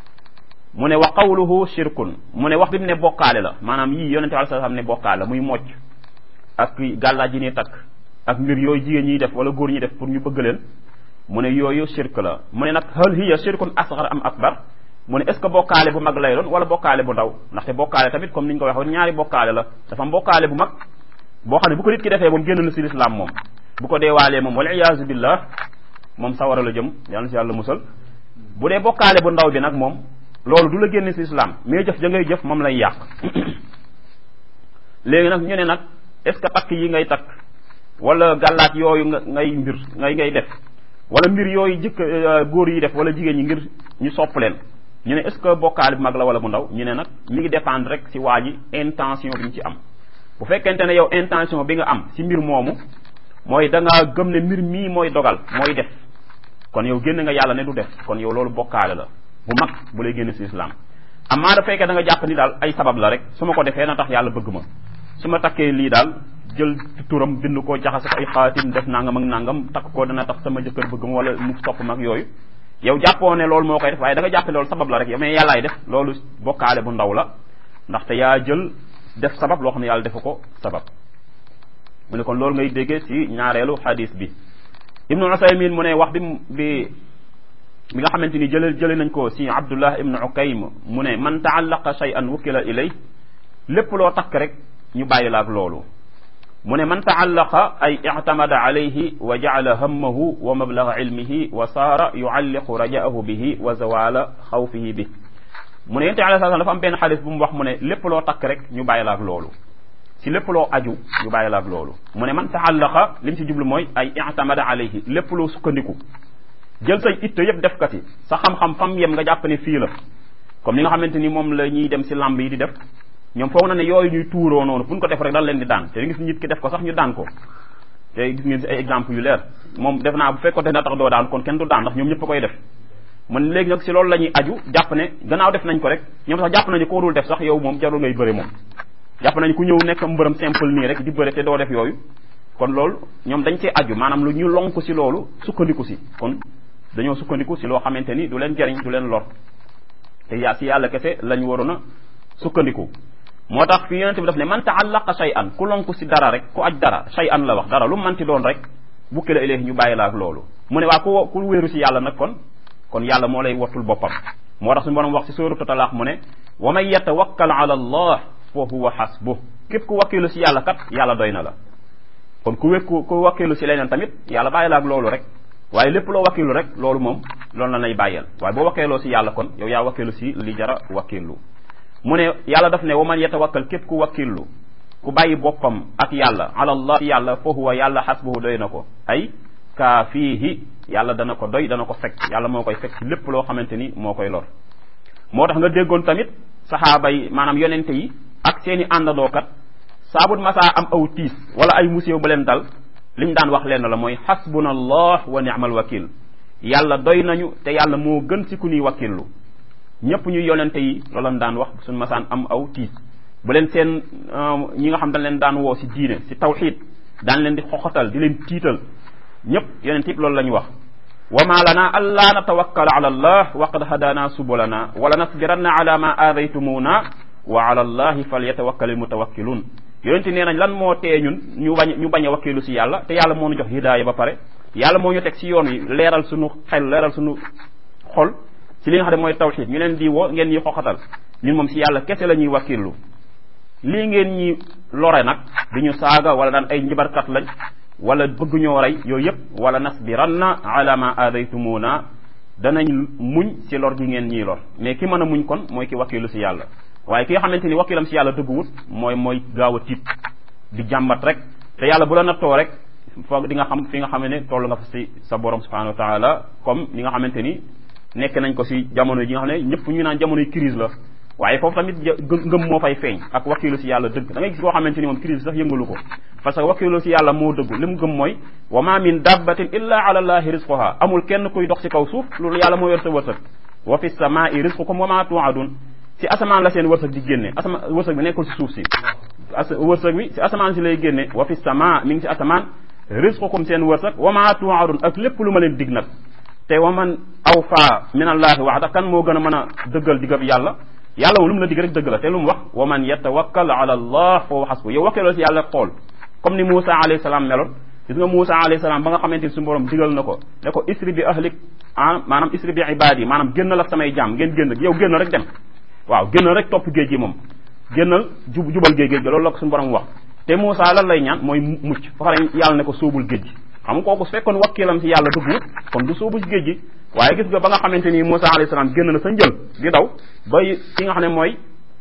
mu ne wa qawluhu shirkun mu ne wax bi mu ne bokkaale la maanaam yii yonente alai salaam ne bokkaale la muy mocc ak gàllaaj yi ni takk ak mbir yooyu jigéen ñiy def wala góor ñi def pour ñu bëgg leen mu ne yooyu shirk la mu ne nag hal hiya shirkun asghar am akbar mu ne est ce que bokkaale bu mag lay doon wala bokkaale bu ndaw ndaxte bokkaale tamit comme ni ñu ko waxoon ñaari bokkaale la dafa am bokkaale bu mag boo xam ne bu ko nit ki defee moom génn na si lislaam moom bu ko deewaalee moom wala iyaazu billah moom sawara la jëm yàlla na si yàlla musal bu dee bokkaale bu ndaw bi nag moom loolu du la génn si islam mais jëf ja ngay jëf moom lay yàq léegi nag ñu ne nag est ce que takk yi ngay takk wala gàllaat yooyu nga ngay mbir ngay ngay def wala mbir yooyu jëkk góor yi def wala jigéen ñi ngir ñu sopp leen ñu ne est ce que bokkaale bu mag la wala bu ndaw ñu ne nag mi ngi dépendre rek si waa ji intention bi ñu ci am bu fekkente ne yow intention bi nga am si mbir moomu mooy da ngaa gëm ne mbir mii mooy dogal mooy def kon yow génn nga yàlla ne du def kon yow loolu bokkaale la bu mag bu lay génn si islam amaa da fekkee da nga jàpp ni daal ay sabab la rek su ma ko defee na tax yàlla bëgg ma su ma takkee lii daal jël turam bind ko jaxase ko ay xaatim def nangam ak nangam takk ko dana tax sama jëkkër bëgg ma wala mu topp mag yooyu yow jàppoo ne loolu moo koy def waaye da nga jàppe loolu sabab la rek yow mais yàllaay def loolu bokkaale bu ndaw la ndaxte yaa jël def sabab loo xam ne yàlla defu ko sabab mu ne kon loolu ngay déggee ci ñaareelu xadis bi ibnu usaymin mu ne wax bi bi bi nga xamante ni jële jële nañ ko ci abdullah ibnu ukaym mu ne man taallaqa shay'an wukkila ilay lépp loo takk rek ñu bàyyi la ak loolu mu ne man taallaqa ay ictamada alayhi wa jacala hammahu wa mablaga ilmihi wa saara yualliqu rajaahu bihi wa zawala xawfihi bi mu ne yonent bi alayhi salaam dafa am benn xadis bu mu wax mu ne lépp loo takk rek ñu bàyyi la ak loolu si lépp loo aju ñu bàyyi la ak loolu mu ne man taallaqa li mu si jublu mooy ay ictamada alayhi lépp loo sukkandiku jël say itte yëpp def kati sa xam-xam fam yem nga jàpp ne fii la comme li nga xamante ni moom la ñuy dem si lamb yi di def ñoom foog na ne yooyu ñuy tuuroo noonu fu ñu ko def rek dal leen di daan te gis nit ki def ko sax ñu daan ko te gis ngeen si ay exemple yu leer moom def naa bu fekkoon na tax doo daan kon kenn du daan ndax ñoom ñëpp a koy def man léegi nag si loolu la ñuy aju jàpp ne gannaaw def nañ ko rek ñoom sax jàpp nañu koo dul def sax yow moom jarul ngay bëre moom jàpp nañu ku ñëw nekk mbërëm simple nii rek di bëre te doo def yooyu kon loolu ñoom dañ cee aju maanaam lu ñu lonk si loolu sukkandiku si kon dañoo sukkandiku si loo xamante ni du leen jariñ du leen lor te yaa si yàlla kese lañ waroon a sukkandiku moo tax fi yonente bi daf ne man taallaqa shay an ku lonku si dara rek ku aj dara shay an la wax dara lu manti doon rek bukki la ilayhi ñu bàyyi la ak loolu mu ne waa ku ku wéeru si yàlla nag kon kon yàlla moo lay wattul boppam moo tax suñu borom wax si suuratu talaax mu ne wa man yatawakkal ala allah fa huwa hasbuh képp ku wakkilu si yàlla kat yàlla doy na la kon ku wékku ku wakkilu si leneen tamit yàlla bàyyi la ak loolu rek waaye lépp loo wakkilu rek loolu moom loolu la lay bàyyeel waaye boo wakkeeloo si yàlla kon yow yaa wakkilu si li jara wakkilu mu ne yàlla daf ne wa man yatawakkal képp ku wakkilu ku bàyyi boppam ak yàlla ala allah si yàlla fa huwa yàlla xasbuhu doy na ko ay kaafiihi yàlla dana ko doy dana ko fekk yàlla moo koy fekk lépp loo xamante ni moo koy lor moo tax nga déggoon tamit saxaaba yi maanaam yonente yi ak seeni àndandookat saabut masaa am aw tiis wala ay musiba ba leen dal liñ daan wax leen la mooy xasbuna allah wa ni'mal wakil yàlla doy nañu te yàlla moo gën si ku ñuy wakkillu ñëpp ñu yonente yi loolu lañ daan wax suñ masaan am aw tiis bu leen seen ñi nga xam dañ leen daan woo si diine si tawxid daan leen di xoxatal di leen tiital ñëpp yonent yëpp loolu la ñu wax wa ma lana alla natawakkal ala allah wa qad hadana subulana wala nasbiranna ala ma aadaytumuna wa ala allahi falyatawakkal mutawakkilun yonent nee nañ lan moo tee ñun ñu bañ ñu bañ a wakkilu si yàlla te yàlla moo ñu jox hidaaya ba pare yàlla moo ñu teg si yoon wi leeral suñu xel leeral suñu xol si li nga xam ne mooy tawxid ñu leen di woo ngeen ñuy xoxatal ñun moom si yàlla kese la ñuy wakkilu lii ngeen ñi lore nag di ñu saaga wala daan ay njibarkat lañ wala bëgg ñoo rey yooyu yëpp wala nasbiranna ala ma aadaytumuna danañ muñ si lor gi ngeen ñii lor mais ki mën a muñ kon mooy ki wakkilu si yàlla waaye ki nga xamante ni wakkilam si yàlla dëgguwut mooy mooy gaaw a tiit di jàmbat rek te yàlla bu la nattoo rek foog di nga xam fi nga xam ne toll nga fa si sa borom subhanahu wa taala comme ni nga xamante ni nekk nañ ko si jamono ji nga xam ne ñëpp ñu naan jamonoy crise la waaye foofu tamit ngëm moo fay feeñ ak wakkilu si yàlla dëgg da ngay gis koo xamante ni moom crise sax yëngalu ko parce que wakkilu si yàlla moo dëggu li mu gëm mooy wa ma min dabbatin illa ala allahi rizquha amul kenn kuy dox si kaw suuf loolu yàlla moo yor sa wërsëg wa fi samai rizqukum wa ma tuadun si asamaan la seen wërsëg di génne asama wërsëg bi nekkul si suuf si as wërsëg bi si asamaan si lay génne wa fi sama mi ngi si asamaan rizqukum seen wërsëg wa ma tuadun ak lépp lu ma leen dig nag te wa man awfa min allahi waxda kan moo gën a mën a dëggal digab yàlla yàlla moom lu mu la dig rek dëgg la te lu mu wax wa man yatawakkal ala allah fa huwa hasbu yow wakkeeloo si yàlla xool comme ni Moussa alayhi salaam meloon gis nga Moussa alayhi salaam ba nga xamante ni suñu borom digal na ko ne ko isri bi ahlik ah maanaam isri bi ibadi maanaam génnal ak samay jaam ngeen génn yow génn rek dem waaw génnal rek topp géej gi moom génnal jub jubal géej géej gi loolu la ko suñu borom wax te Moussa lan lay ñaan mooy mucc ba pare yàlla ne ko sóobul géej gi xam nga kooku su fekkoon wakkilam si yàlla dugg kon du sóobu si géej gi waaye gis nga ba nga xamante ni Moussa alayhi salaam génn na sa njël di daw ba ki nga xam ne mooy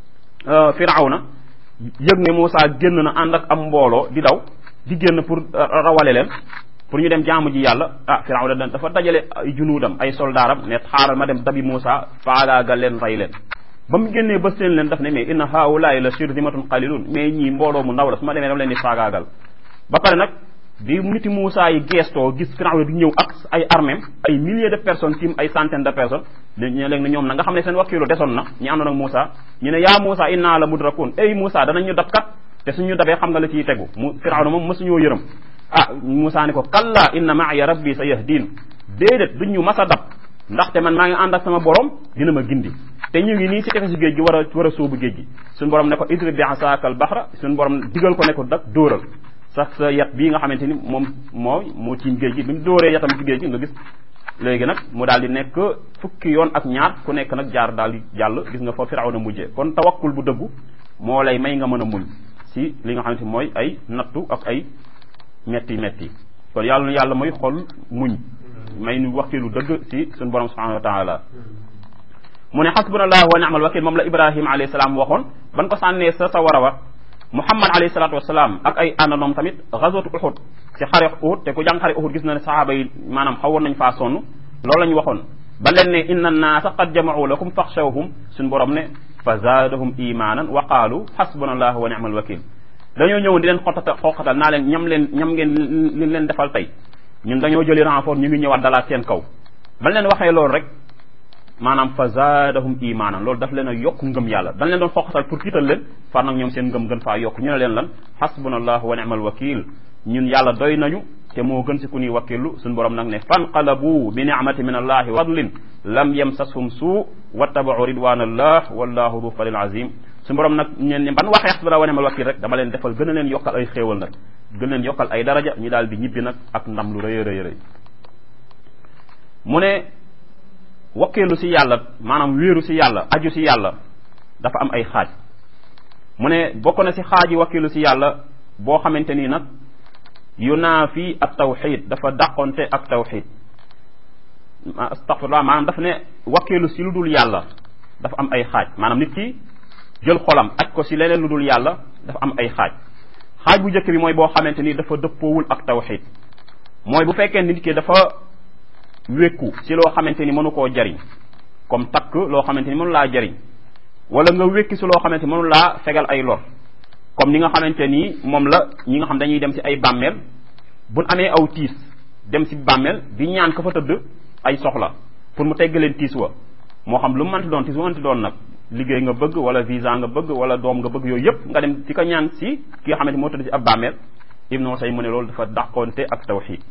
Firawna yëg ne Moussa génn na ànd ak am mbooloo di daw di génn pour rawale leen pour ñu dem jaamu ji yàlla ah Firawna dafa dajale ay junuudam ay soldaaram ne xaaral ma dem dabi Moussa faagaagal leen rey leen ba mu génnee ba seen leen daf ne mais inna haulaay la shirzimatun qalilun mais ñii mbooloo mu ndaw la su ma demee dama leen di faagaagal ba pare nag bi niti Moussa yi geestoo gis Firawna di ñëw ak ay armem ay milliers de personnes tim ay centaines de personnes ñu léegi ne ñoom na nga xam ne seen wakkilu desoon na ñu àndoon ak Moussa ñu ne yaa Moussa inna la mudrakun ey Moussa danañ ñu dab kat te suñu dabee xam nga la ciy tegu mu Firawna moom mësuñoo yërëm ah Moussa ne ko kalla inna maaya rabbi sa yahdin déedéet duñ ñu mas a dab ndaxte man maa ngi ànd ak sama borom dina ma gindi te ñu ngi nii si tefesu géej gi war a war a sóobu géej gi suñu borom ne ko idrib bi asaaka al bahra suñu borom digal ko ne ko dak dóoral sax sa yat bii nga xamante ni moom moo moo tiim géej gi bi mu dóoree yatam ci géej gi nga gis léegi nag mu daal di nekk fukki yoon ak ñaar ku nekk nag jaar daal di jàll gis nga fa Firawna mujjee kon tawakkul bu dëggu moo lay may nga mën a muñ si li nga xamante mooy ay nattu ak ay metti metti kon yàlla yàlla mooy xol muñ may nu wakilu dëgg si suñu borom subhanahu wa taala mu ne xasbunallahu wa ni'mal wakil moom la ibrahima alayhi salaam waxoon ban ko sànnee sa sa war a wa muhammad alayhi salatu wasalaam ak ay àndandoom tamit gazwatu uhud si xare uhud te ku jàng xare uhud gis na ne saxaaba yi maanaam xawoon nañ faa sonn loolu la ñu waxoon ba leen ne inna annaasa qad jama'u lakum faxshawhum suñ borom ne fa zaadahum imanan wa qaalu xasbunallahu wa ni'mal wakil dañoo ñëwoon di leen xotata xoqatal naa leen ñam leen ñam ngeen li leen defal tey ñun dañoo jëli renfort ñu ngi ñëwaat dalaat seen kaw ba leen waxee loolu rek maanaam fa zaadahum imaanan loolu daf leen a yokk ngëm yàlla dañ leen doon xoqatal pour tiital leen far nag ñoom seen ngëm gën faa yokk ñu ne leen lan xasbunallahu wa ni'mal wakil ñun yàlla doy nañu te moo gën si ku ñuy wakkilu suñu borom nag ne fanqalabu bi ni'mati min allahi wa fadlin lam yamsashum suu wattabau ridwanallah wallahu du falil azim suñu borom nag ñeen ne ban waxee xasbunallahu wa ni'mal wakil rek dama leen defal gën a leen yokkal ay xéewal nag gën leen yokkal ay daraja ñu daal di ñibbi nag ak ndam lu rëy rëy rëy mu ne wakkeelu si yàlla maanaam wéeru si yàlla aju si yàlla dafa am ay xaaj mu ne bokk na si xaaj yi wakkeelu si yàlla boo xamante nii nag yunaafi ak tawxid dafa dàqonte ak tawxid astaghfirullah maanaam dafa ne wakkeelu si lu dul yàlla dafa am ay xaaj maanaam nit ki jël xolam aj ko si leneen lu dul yàlla dafa am ay xaaj xaaj bu njëkk bi mooy boo xamante ni dafa dëppoowul ak tawxid mooy bu fekkee nit ki dafa wékku si loo xamante ni mënu koo jariñ comme takk loo xamante ni mënu laa jariñ wala nga wékki si loo xamante ni mënu laa fegal ay lor comme ni nga xamante ni moom la ñi nga xam dañuy dem si ay bàmmeel buñ amee aw tiis dem si bàmmeel di ñaan ka fa tëdd ay soxla pour mu teggaleen tiis wa moo xam lu mu mënti doon tiis wa mënti doon nag liggéey nga bëgg wala visa nga bëgg wala doom nga bëgg yooyu yëpp nga dem di ko ñaan si ki nga xamante moo tëdd si ab bàmmeel ibnu say mu ne loolu dafa dàqoonte ak tawxid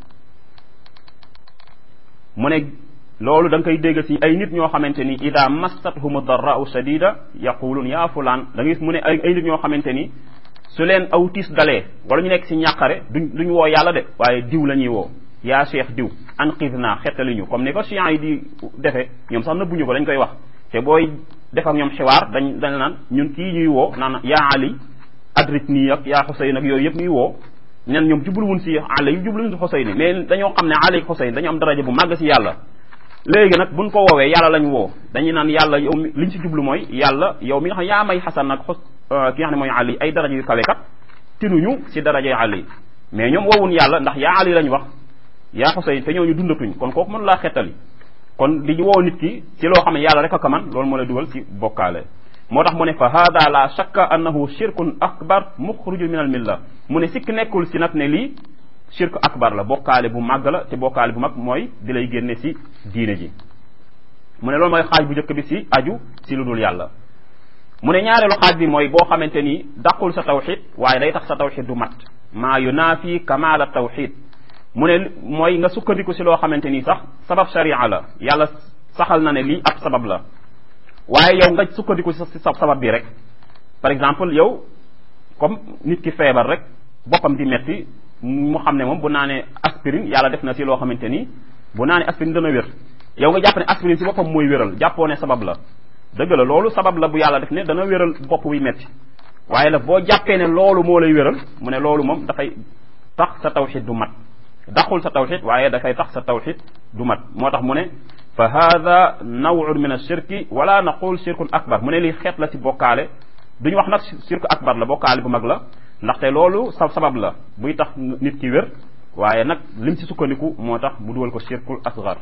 mu ne loolu da nga koy dégg si ay nit ñoo xamante ni ida massathum darra'u shadida yaqulun yaa fulaan da nga gis mu ne ay ay nit ñoo xamante ni su leen aw tiis dalee wala ñu nekk si ñàqare duñ duñ woo yàlla de waaye diw la ñuy woo yaa cheikh diw anqidna xettali ñu comme ni ko chiites yi di defee ñoom sax nëbbuñu ko dañ koy wax te booy def ak ñoom xiwaar dañ dañ naan ñun kii ñuy woo naan yaa ali adrit nii ak yaa xuseyn ak yooyu yëpp ñuy woo nen ñoom jubluwun si ali yu jubluwun si xuseyn mais dañoo xam ne ali ak xuseyn dañoo am daraja bu màgg si yàlla léegi nag buñ ko woowee yàlla lañ woo dañuy naan yàlla yow mi liñ si jublu mooy yàlla yow mi nga xam yaa may xasan nag xos ki nga xam ne mooy ali ay daraja yu kawe kat tinuñu si darajay ali mais ñoom woowun yàlla ndax yaa ali lañ wax yaa xuseyn te ñooñu dundatuñ kon kooku mënu laa xettali kon di woo nit ki ci loo xam ne yàlla rek a kaman loolu moo lay dugal ci bokkaale moo tax mu ne fa hada la shakka annahu shirkun akbar muxruju min al milla mu ne sikk nekkul si nag ne lii shirk akbar la bokkaale bu màgg la te bokkaale bu mag mooy di lay génne si diine ji mu ne loolu mooy xaaj bu njëkk bi si aju si lu dul yàlla mu ne ñaareelu xaaj bi mooy boo xamante ni dàqul sa tawxid waaye day tax sa tawxid du mat maa yunaafi kamaala tawxid mu ne mooy nga sukkandiku si loo xamante ni sax sabab sharia la yàlla saxal na ne lii ab sabab la waaye yow nga sukkandiku si sa sabab bi rek par exemple yow comme nit ki feebar rek boppam di metti mu xam ne moom bu naanee aspirine yàlla def na si loo xamante ni bu naanee aspirine dana wér yow nga jàpp ne aspirine si boppam mooy wéral jàppoo ne sabab la dëgg la loolu sabab la bu yàlla def ne dana wéral bopp buy metti waaye nag boo jàppee ne loolu moo lay wéral mu ne loolu moom dafay tax sa tawxid du mat daxul sa tawxid waaye dafay tax sa tawxid du mat moo tax mu ne fa hada nawun min ashirki wala naqul shirkun akbar mu ne lii xeet la si bokkaale duñu wax nag shirku akbar la bokkaale bu mag la ndaxte loolu sa sabab la buy tax nit ki wér waaye nag lim si sukkandiku moo tax mu dugal ko shirkul asgar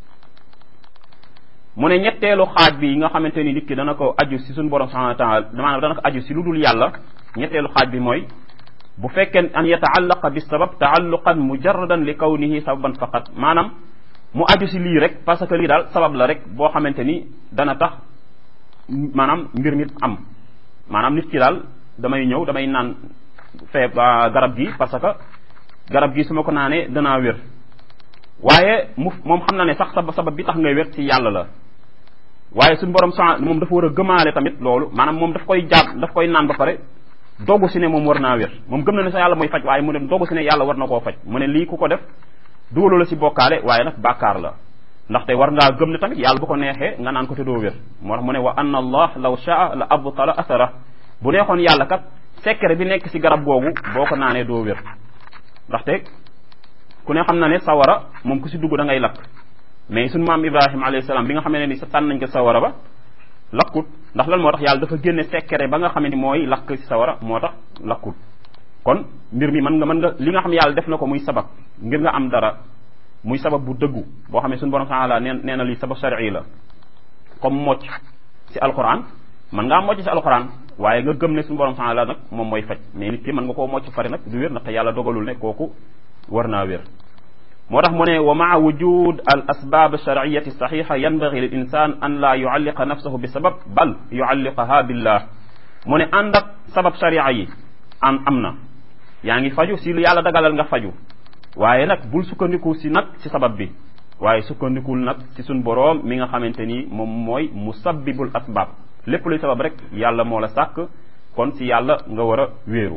mu ne ñetteelu xaaj bi nga xamante ni nit ki dana ko aju si suñu borom subhanahu wa taala maanaam dana ko aju si lu dul yàlla ñetteelu xaaj bi mooy bu fekkee an yataallaqa bi sabab taalluqan mujarradan li kawnihi sababan faqat maanaam mu aju si lii rek parce que lii daal sabab la rek boo xamante ni dana tax maanaam mbir mi am maanaam nit ki daal damay ñëw damay naan fee garab gi parce que garab gi su ma ko naanee danaa wér waaye mu moom xam na ne sax sabab sabab bi tax ngay wér ci yàlla la waaye suñu borom sa moom dafa war a gëmaale tamit loolu maanaam moom daf koy jàpp daf koy naan ba pare dogu si ne moom war naa wér moom gëm na ne sa yàlla mooy faj waaye mu ne dogu si ne yàlla war na koo faj mu ne lii ku ko def dugalu la si bokkaale waaye nag bàkkaar la ndaxte war ngaa gëm ne tamit yàlla bu ko neexee nga naan ko te doo wér moo tax mu ne wa anna allah law shaa la abtala athara bu neexoon yàlla kat secret bi nekk ci garab googu boo ko naanee doo wér ndaxte ku ne xam na ne sawara moom ku ci dugg da ngay lakk mais suñu maam Ibrahima alayhi salaam bi nga xamee ne ni sa tànn nañ ko sawara ba lakkut ndax lan moo tax yàlla dafa génne secret ba nga xam ne mooy lakk ci sawara moo tax lakkut kon mbir mi mën nga mën nga li nga xam yàlla def na ko muy sabab ngir nga am dara muy sabab bu dëggu boo xam ne suñu borom taala nee nee na lii sabab shar'i la comme mocc ci alquran mën ngaa mocc ci alquran waaye nga gëm ne suñu borom taala nag moom mooy faj mais nit ki mën nga koo mocc fari nag du wér ndaxte yàlla dogalul ne kooku war naa wér moo tax mu ne wa maa wujud al asbab shar'iyati saxixa yanbaghi lil insan an la yualliqa nafsahu bi sabab bal yualliqaha billah mu ne ànd ak sabab sharia yi am am na yaa ngi faju si lu yàlla dagalal nga faju waaye nag bul sukkandiku si nag si sabab bi waaye sukkandikul nag si suñ boroom mi nga xamante ni moom mooy musabbibul asbab lépp luy sabab rek yàlla moo la sàkk kon si yàlla nga war a wéeru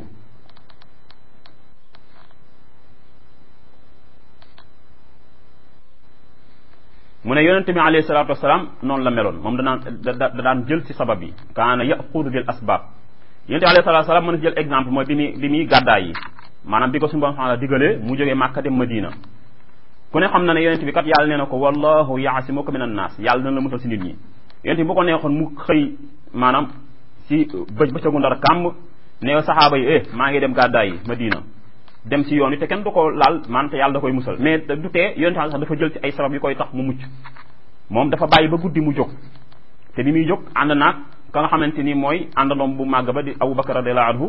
mu ne yonente bi alayhi salaatu wasalaam noonu la meloon moom danaan da daan jël si sabab yi kaana yaxudu bil asbab yonente bi alayhi salaatu wasalaam mën na jël exemple mooy bi muy bi muy gàddaay yi maanaam bi ko suñu borom subhanahu digalee mu jógee Màkka dem Madina ku ne xam na ne yonente bi kat yàlla nee na ko wallahu yaasimuka min annaas yàlla dina la musal si nit ñi yonente bi bu ko neexoon mu xëy maanaam si bëj bëccëgu ndar kàmb ne saxaaba yi eh maa ngi dem gàddaay yi Madina dem si yoon wi te kenn du ko laal man te yàlla da koy musal mais du tee yonente sax dafa jël ci ay sabab yu koy tax mu mucc moom dafa bàyyi ba guddi mu jóg te bi muy jóg ànd naag ka nga xamante ni mooy àndandoom bu màgg ba di Abu Bakar radiyallahu anhu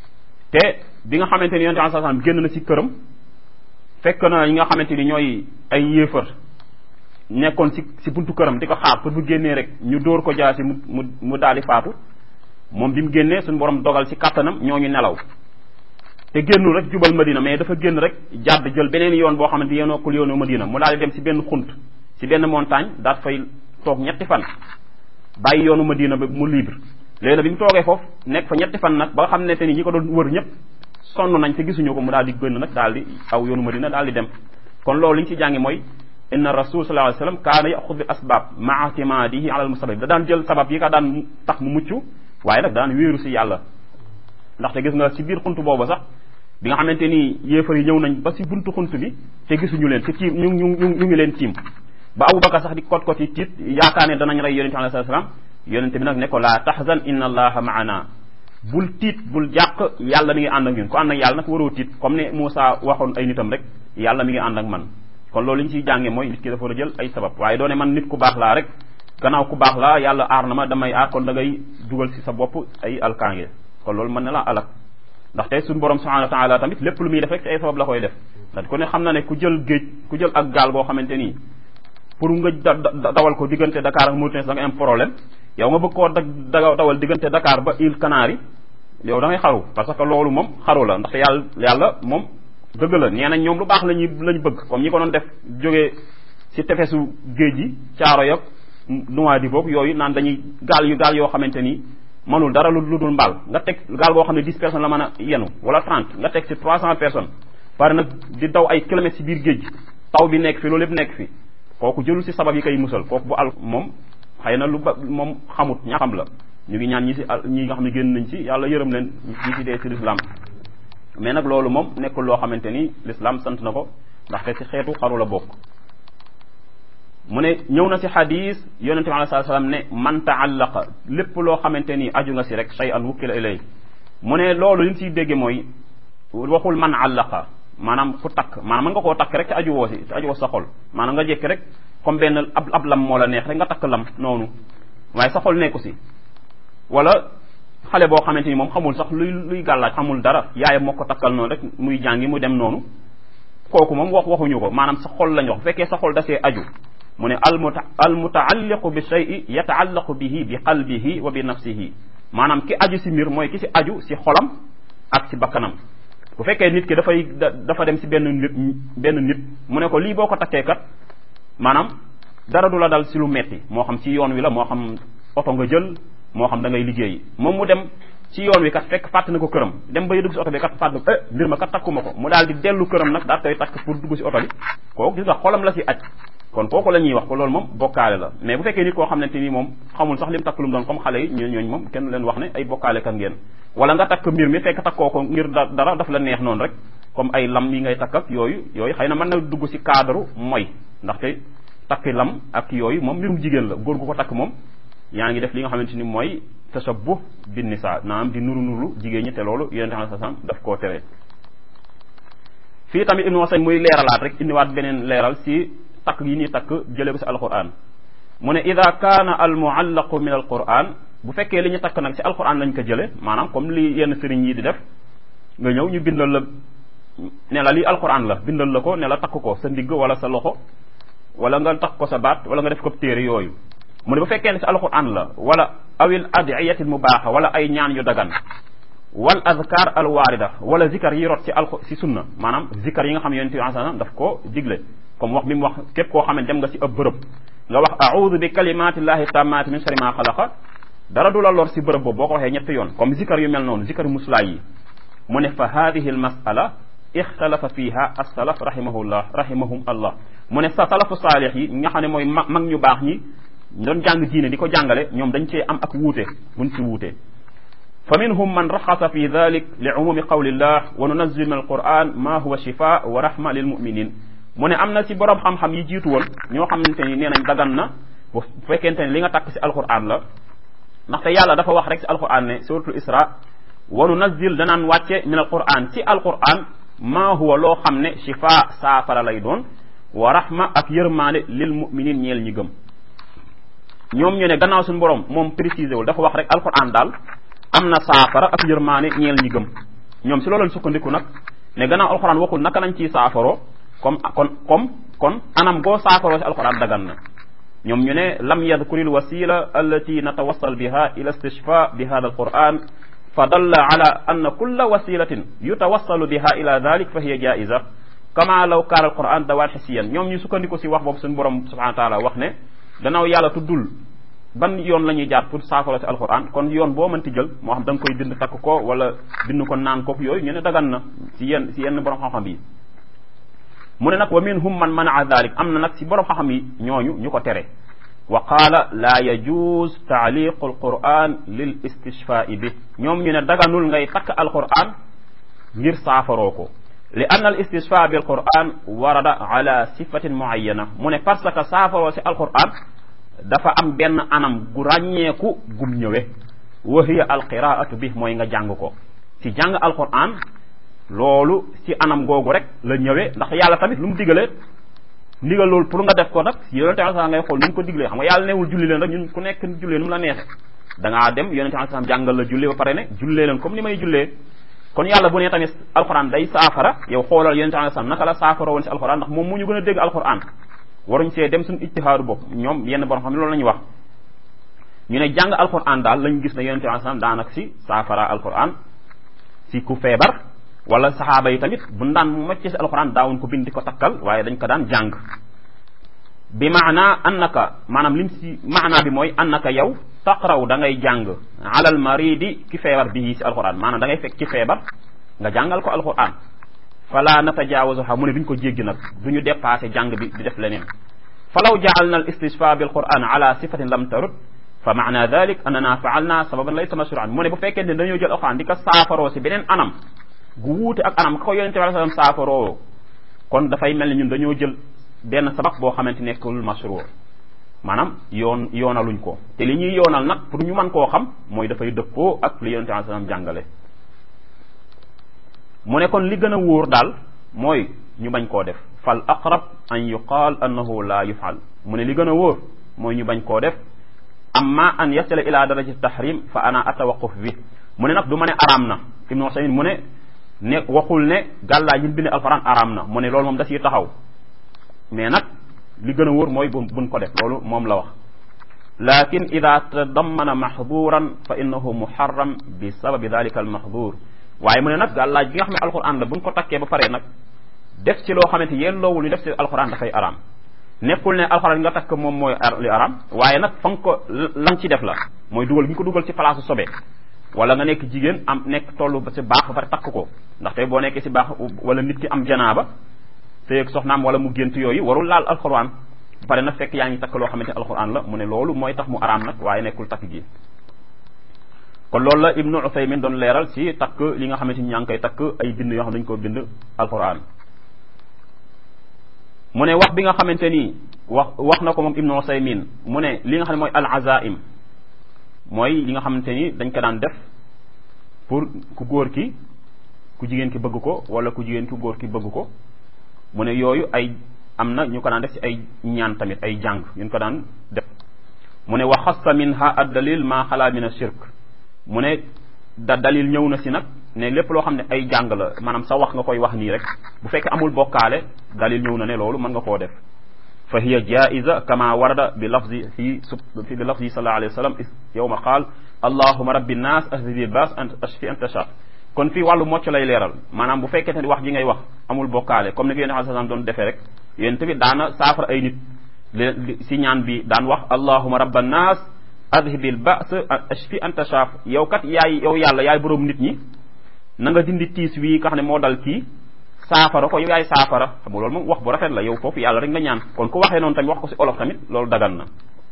te bi nga xamante ni yonente sallallahu alayhi wasallam génn na si këram fekk na ñi nga xamante ni ñooy ay yéefar nekkoon si si buntu këram di ko xaar pour bu génnee rek ñu dóor ko jaasi mu mu mu daal di faatu moom bi mu génnee suñu borom dogal si kattanam ñooñu nelaw te génnul rek jubal Madina mais dafa génn rek jàdd jël beneen yoon boo xamante yéenookul yoonu Madina mu daal di dem si benn xunt si benn montagne daat fay toog ñetti fan bàyyi yoonu Madina ba mu libre léegi nag bi mu toogee foofu nekk fa ñetti fan nag ba nga xam ne te ni ñi ko doon wër ñëpp sonn nañ te gisuñu ko mu daal di génn nag daal di aw yoonu Madina daal di dem kon loolu li ñu ci jàngi mooy inna rasul sallallahu alayhi wasallam kaana yaxud bi asbab maa timadihi ala al musabab da daan jël sabab yi ka daan tax mu mucc waaye nag daan wéeru si yàlla ndaxte gis nga si biir xunt boobu sax bi nga xamante ni yéefar yi ñëw nañ ba si buntu xunt bi te gisuñu leen te tiim ñu ñu ñu ngi leen tiim ba Abubakar sax di kot kot yi tiit yaakaar ne danañ rey yonente alayhi salaam yonente bi nag ne ko laa tahzan inna allaha maana bul tiit bul jàq yàlla mi ngi ànd ak ñun ku ànd ak yàlla nag waroo tiit comme ne Moussa waxoon ay nitam rek yàlla mi ngi ànd ak man kon loolu li ñu ciy jànge mooy nit ki dafa war a jël ay sabab waaye doone man nit ku baax laa rek gannaaw ku baax laa yàlla aar na ma damay aar kon da ngay dugal si sa bopp ay alkaange kon loolu mën na la alak ndaxte suñu borom subhanahu wa taala tamit lépp lu muy def rek ci ay sabab la koy def ndax ku ne xam na ne ku jël géej ku jël ak gaal boo xamante nii pour nga dawal ko diggante Dakar ak Mauritanie da nga am problème yow nga bëgg koo da dawal diggante Dakar ba île Canaries yow da ngay xaru parce que loolu moom xaru la ndaxte yàlla yàlla moom dëgg la nee nañ ñoom lu baax lañuy lañu bëgg comme ñi ko doon def jógee si tefesu géej yi caaro yak Nouadhibou yooyu naan dañuy gaal yu gaal yoo xamante ni mënul dara lu dul mbaal nga teg gaal boo xam ne dix personnes la mën a yenu wala trente nga teg si trois cent personnes pare nag di daw ay kilomètres si biir géej gi taw bi nekk fi loolu lépp nekk fi kooku jëlul si sabab yi koy musal kooku bu al moom xëy na lu ba moom xamut ña xam la ñu ngi ñaan ñi si ñi nga xam ne génn nañ ci yàlla yërëm leen ñi si dee si l'islam mais nag loolu moom nekkul loo xamante ni l'islam sant na ko ndaxte si xeetu xaru la bokk mu ne ñëw na si xadis yonente bi alei sat salaam ne man taallaqa lépp loo xamante ni aju nga si rek shay an wukkila ilay mu ne loolu li ñu siy dégge mooy waxul man àllaqa maanaam ku takk maanaam mën nga koo takk rek te aju woo si te aju woo sa xol maanaam nga jékki rek comme benn ab ab lam moo la neex rek nga takk lam noonu waaye sa xol nekku si wala xale boo xamante ni moom xamul sax luy luy gàllaaj xamul dara yaayam moo ko takkal noonu rek muy jàngi mu dem noonu kooku moom wax waxuñu ko maanaam sa xol lañ wax bu fekkee sa xol dasee aju mu ne almuta almutaalliqu bi shay'i yataallaqu bihi bi qalbihi wa bi nafsihi maanaam ki aju si mbir mooy ki si aju si xolam ak si bakkanam bu fekkee nit ki dafay dafa dem si benn nit benn nit mu ne ko lii boo ko takkee kat maanaam dara du la dal si lu metti moo xam si yoon wi la moo xam oto nga jël moo xam da ngay liggéeyi moom mu dem ci yoon wi kat fekk fàtt na ko këram dem ba dugg si oto bi kat fàtt eh mbir ma kat takkuma ko mu daal di dellu këram nag daal koy takk pour dugg si oto bi kooku gis nga xolam la si aj kon kooku la ñuy wax ko loolu moom bokkaale la mais bu fekkee nit koo xamante ni moom xamul sax lim takk lu mu doon comme xale yi ñoo ñooñu moom kenn leen wax ne ay bokkaale kan ngeen wala nga takk mbir mi fekk takkoo ko ngir dara daf la neex noonu rek comme ay lam yi ngay takk ak yooyu yooyu xëy na mën na dugg ci cadre mooy ndaxte takki lam ak yooyu moom mbirum jigéen la góor gu ko takk moom yaa ngi def li nga xamante ni mooy tashabbuh bin nisa naam di nuru nuru jigéen ñi te loolu yonente alayhi salaam daf koo tere fii tamit ibnu wasayn muy leeralaat rek indiwaat beneen leeral si takk yi ñuy takk jëlee ko si alquran mu ne ida kaana al muallaqu min alquran bu fekkee li ñu takk nag si alquran lañ ko jële maanaam comme li yenn sëriñ yi di def nga ñëw ñu bindal la ne la lii alquran la bindal la ko ne la takk ko sa ndigg wala sa loxo wala nga takk ko sa baat wala nga def ko téere yooyu mu ne bu fekkee ne si alquran la wala awil adiyatil mubaaxa wala ay ñaan yu dagan wal azkar al waarida wala zikar yi rot ci al si sunna maanaam zikar yi nga xam yonente bi sallam daf ko digle comme wax bi mu wax képp koo xam ne dem nga si ab bërëb nga wax a'udhu bi kalimatillahi tammati min sharri ma xalaqa dara du la lor si bërëb boobu boo ko waxee ñetti yoon comme zikar yu mel noonu zikar muslaay yi mu ne fa hadihi al masala ixtalafa fiha as-salaf rahimahullah rahimahum allah mu ne sa salafu saalix yi nga xam ne mooy mag mag ñu baax ñi doon jàng diine di ko jàngale ñoom dañ cee am ak wuute buñ ci wuute fa minhum man raxasa fi dalik li umumi qawlillah wa nunazil min alquran ma huwa shifa wa rahma lil muminin mu ne am na si borom xam-xam yi jiitu woon ñoo xamante ni nee nañ dagan na bu fekkente ne li nga takk si alquran la ndaxte yàlla dafa wax rek si alquran ne suratul isra wa nunazil danaan wàcce min alquran si alquran ma huwa loo xam ne shifa saafara lay doon wa rahma ak yërmaande lil muminin ñeel ñi gëm ñoom ñu ne gannaaw suñu borom moom précisé wul dafa wax rek alquran daal am na saafara ak yërmaane ñeel ñi gëm ñoom si loolu lañ sukkandiku nag ne gannaaw alquran waxul naka lañ ciy saafaroo comme kon comme kon anam goo saafaroo si alquran dagan na ñoom ñu ne lam yadkuri l wasila allati natawassal biha ila istishfa bi hada alquran fa dalla ala anna kulla wasilatin yutawassalu biha ila dalik fa hiya jaiza kama law kaana alquran dawaan xisiyan ñoom ñu sukkandiku si wax boobu suñu borom subhanahu wa taala wax ne gannaaw yàlla tuddul ban yoon la ñuy jaar pour saafara si alquran kon yoon boo mënti jël moo xam da nga koy bind takk ko wala bind ko naan ko yooyu ñu ne dagan na si yenn si yenn borom xam-xam yi mu ne nag wa minhum man manaa dalik am na nag si borom xam-xam yi ñooñu ñu ko tere wa qaala laa yajuz taaliqu alquran lil istishfai bi ñoom ñu ne daganul ngay takk alquran ngir saafaroo ko li anna al istishfa bil quran warada ala sifatin muayyana mu ne parce que saafaroo si alquran dafa am benn anam gu ràññeeku gum ñëwe wa hiya alqiraatu bi mooy nga jàng ko si jàng alquran loolu si anam googu rek la ñëwee ndax yàlla tamit lu mu digalee ndigal loolu pour nga def ko nag yonente alai salam ngay xool nu mu ko diglee xam nga yàlla newul julli leen rek ñun ku nekk jullee nu mu la neexe da ngaa dem yonente alai salam jàngal la julli ba pare ne jullee leen comme ni may jullee kon yàlla bu ne tamit alquran day saafara yow xoolal yonente alai salam naka la saafara woon si alquran ndax moom mu ñu gën a dégg alquran waruñ see dem suñu ijtihaadu bopp ñoom yenn borom xam ne loolu la ñuy wax ñu ne jàng alquran daal lañu gis ne yonente alai salam daanak si saafara alquran si ku feebar wala saxaaba yi tamit bu daan mu macce si alquran daawuñ ko bind di ko takkal waaye dañ ko daan jàng bi maana annaka maanaam lim si maana bi mooy annaka yow taqraw da ngay jàng alal maridi ki feebar bii si alquran maanaam da ngay fekk ci feebar nga jàngal ko alquran fala natajaawazuha mu ne duñ ko jéggi nag duñu dépassé jàng bi di def leneen falaw jaalna al istishfa bil quran ala sifatin lam tarut fa maana dalik annana faalna sababan laysa mashruan mu ne bu fekkee ne dañoo jël alquran di ko saafaroo si beneen anam gu wuute ak anam ka ko yonente bi alai sallam saafaroo kon dafay mel ni ñun dañoo jël benn sabab boo xamante nekkul masrur maanaam yoon yoonaluñ ko te li ñuy yoonal nag pour ñu mën koo xam mooy dafay dëppoo ak li yonente bi alai sallam jàngale mu ne kon li gën a wóor daal mooy ñu bañ koo def fal aqrab an yuqaal annahu la yufal mu ne li gën a wóor mooy ñu bañ koo def amma an yasila ila darajati tahrim fa ana atawaquf bi mu ne nag du ma ne araam na ibnu Usaymin mu ne ne waxul ne gàllaa ñi bind alquran araam na mu ne loolu moom da ciy taxaw mais nag li gën a wóor mooy bu buñ ko def loolu moom la wax lakin ida tadammana mahduran fa innahu muharram bi sababi dalika al mahdur waaye mu ne nag gàllaaj bi nga xam ne alquran la buñ ko takkee ba pare nag def ci loo xamante yéen loowul ñu def ci alquran dafay araam nekkul ne alquran nga takk moom mooy li araam waaye nag fa nga ko la nga ci def la mooy dugal bi nga ko dugal ci place sobe wala nga nekk jigéen am nekk tollu ba si baax ba pare takk ko ndaxte boo nekkee si baax wala nit ki am janaaba sëy ak soxnaam wala mu gént yooyu warul laal alquran pare nag fekk yaa ngi takk loo xamante ne alquran la mu ne loolu mooy tax mu araam nag waaye nekkul takk gi kon loolu la ibnu Usaymin doon leeral ci takk li nga xamante ni ñaa ngi koy takk ay bind yoo xam dañu koo bind alquran mu ne wax bi nga xamante ni wax wax na ko moom ibnu Usaymin mu ne li nga xam ne mooy al azaim mooy li nga xamante ni dañ ko daan def pour ku góor ki ku jigéen ki bëgg ko wala ku jigéen ki góor ki bëgg ko mu ne yooyu ay am na ñu ko daan def ci ay ñaan tamit ay jàng ñu ko daan def mu ne wa xassa minha ad dalil ma xalaa min a shirk mu ne da dalil ñëw na si nag ne lépp loo xam ne ay jàng la maanaam sa wax nga koy wax nii rek bu fekkee amul bokkaale dalil ñëw na ne loolu mën nga koo def fa hiya jaiza kama warada bi lafzi fi fi bi lafzi sallallahu alayhi wa sallam yowma qaal allahuma rabbi nnas ahdibi bas ant ashfi anta sha kon fii wàllu mocc lay leeral maanaam bu fekkee ne wax ji ngay wax amul bokkaale comme ni ko yéen a xam doon defee rek yéen tamit daana saafara ay nit si ñaan bi daan wax allahuma rabba nnas adhibil ba's ashfi anta shaaf yow kat yaay yow yàlla yaay boroom nit ñi na nga dindi tiis wii nga xam ne moo dal kii saafara ko yow yaay saafara xam nga loolu moom wax bu rafet la yow foofu yàlla rek nga ñaan kon ku waxee noonu tamit wax ko si olof tamit loolu dagan na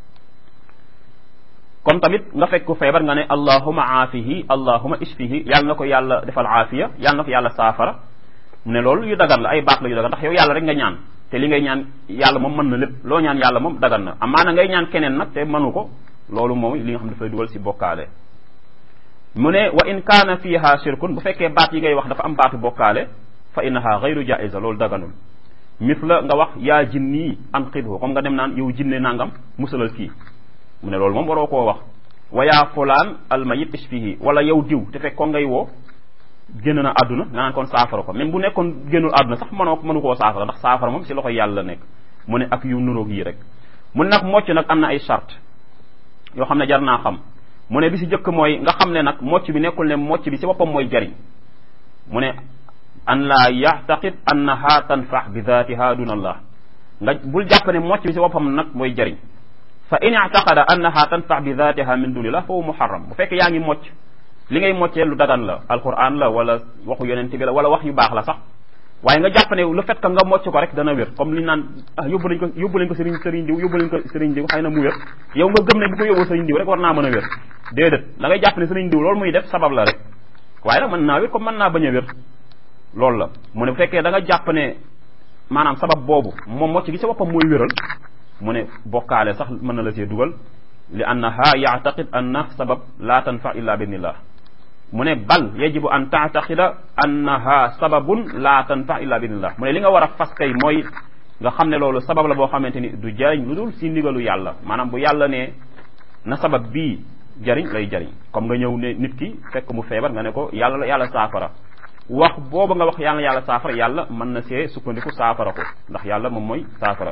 kon tamit nga fekk feebar nga ne allahuma aafihi allahuma ishfihi yàlla na ko yàlla defal aafiya yàlla na ko yàlla saafara mu ne loolu yu dagan la ay baat la yu dagan ndax yow yàlla rek nga ñaan te li ngay ñaan yàlla moom mën na lépp loo ñaan yàlla moom dagan na amaana ngay ñaan keneen nag te mënu ko loolu moom li nga xam dafay dugal si bokkaale mu ne wa in kaana fiha shirkun bu fekkee baat yi ngay wax dafa am baatu bokkaale fa innaha gayru jaiza loolu daganul misla nga wax yaa jinni anqidhu comme nga dem naan yow jinne nangam musalal kii mu ne loolu moom waroo koo wax wa yaa fulaan almayit ishfihi wala yow diw te fekk ko ngay woo génn na àdduna nga naan kon saafara ko même bu nekkoon génnul àdduna sax mënoo mënu koo saafara ndax saafara moom si loxo yàlla nekk mu ne ak yu nuroog yi rek mu ne nag mocc nag am na ay charte yoo xam ne jar naa xam mu ne bi si jëkk mooy nga xam ne nag mocc bi nekkul ne mocc bi si boppam mooy jariñ mu ne an laa yaxtaqid annaha tanfax bi daatiha duna allah nga bul jàpp ne mocc bi si boppam nag mooy jariñ fa in ictaqada annaha tanfax bi daatiha min dunillah fa huwa muharram bu fekkee yaa ngi mocc li ngay moccee lu dagan la alquran la wala waxu yonent bi la wala wax yu baax la sax waaye nga jàpp ne le fait que nga mocc ko rek dana wér comme li ñu naan ah yóbbu nañ ko yóbbu nañ ko sëriñ sëriñ diw yóbbu nañ ko sëriñ diw xëy na mu wér yow nga gëm ne bu ko yóbboo sëriñ diw rek war naa mën a wér déedéet da ngay jàpp ne sëriñ diw loolu muy def sabab la rek waaye nag mën naa wér comme mën naa bañ a wér loolu la mu ne bu fekkee da nga jàpp ne maanaam sabab boobu moom mocc gi sa boppam mooy wéral mu ne bokkaale sax mën na la see dugal li annaha yaataqid anna sabab la tanfa illa binillah mu ne bal yajibu an taataqida annaha sababun la tanfa illa binillah mu ne li nga war a fas kay mooy nga xam ne loolu sabab la boo xamante ni du jariñ lu dul si ndigalu yàlla maanaam bu yàlla ne na sabab bii jariñ lay jariñ comme nga ñëw ne nit ki fekk mu feebar nga ne ko yàlla la yàlla saafara wax booba nga wax yàlla yàlla saafara yàlla mën na see sukkandiku saafara ko ndax yàlla moom mooy saafara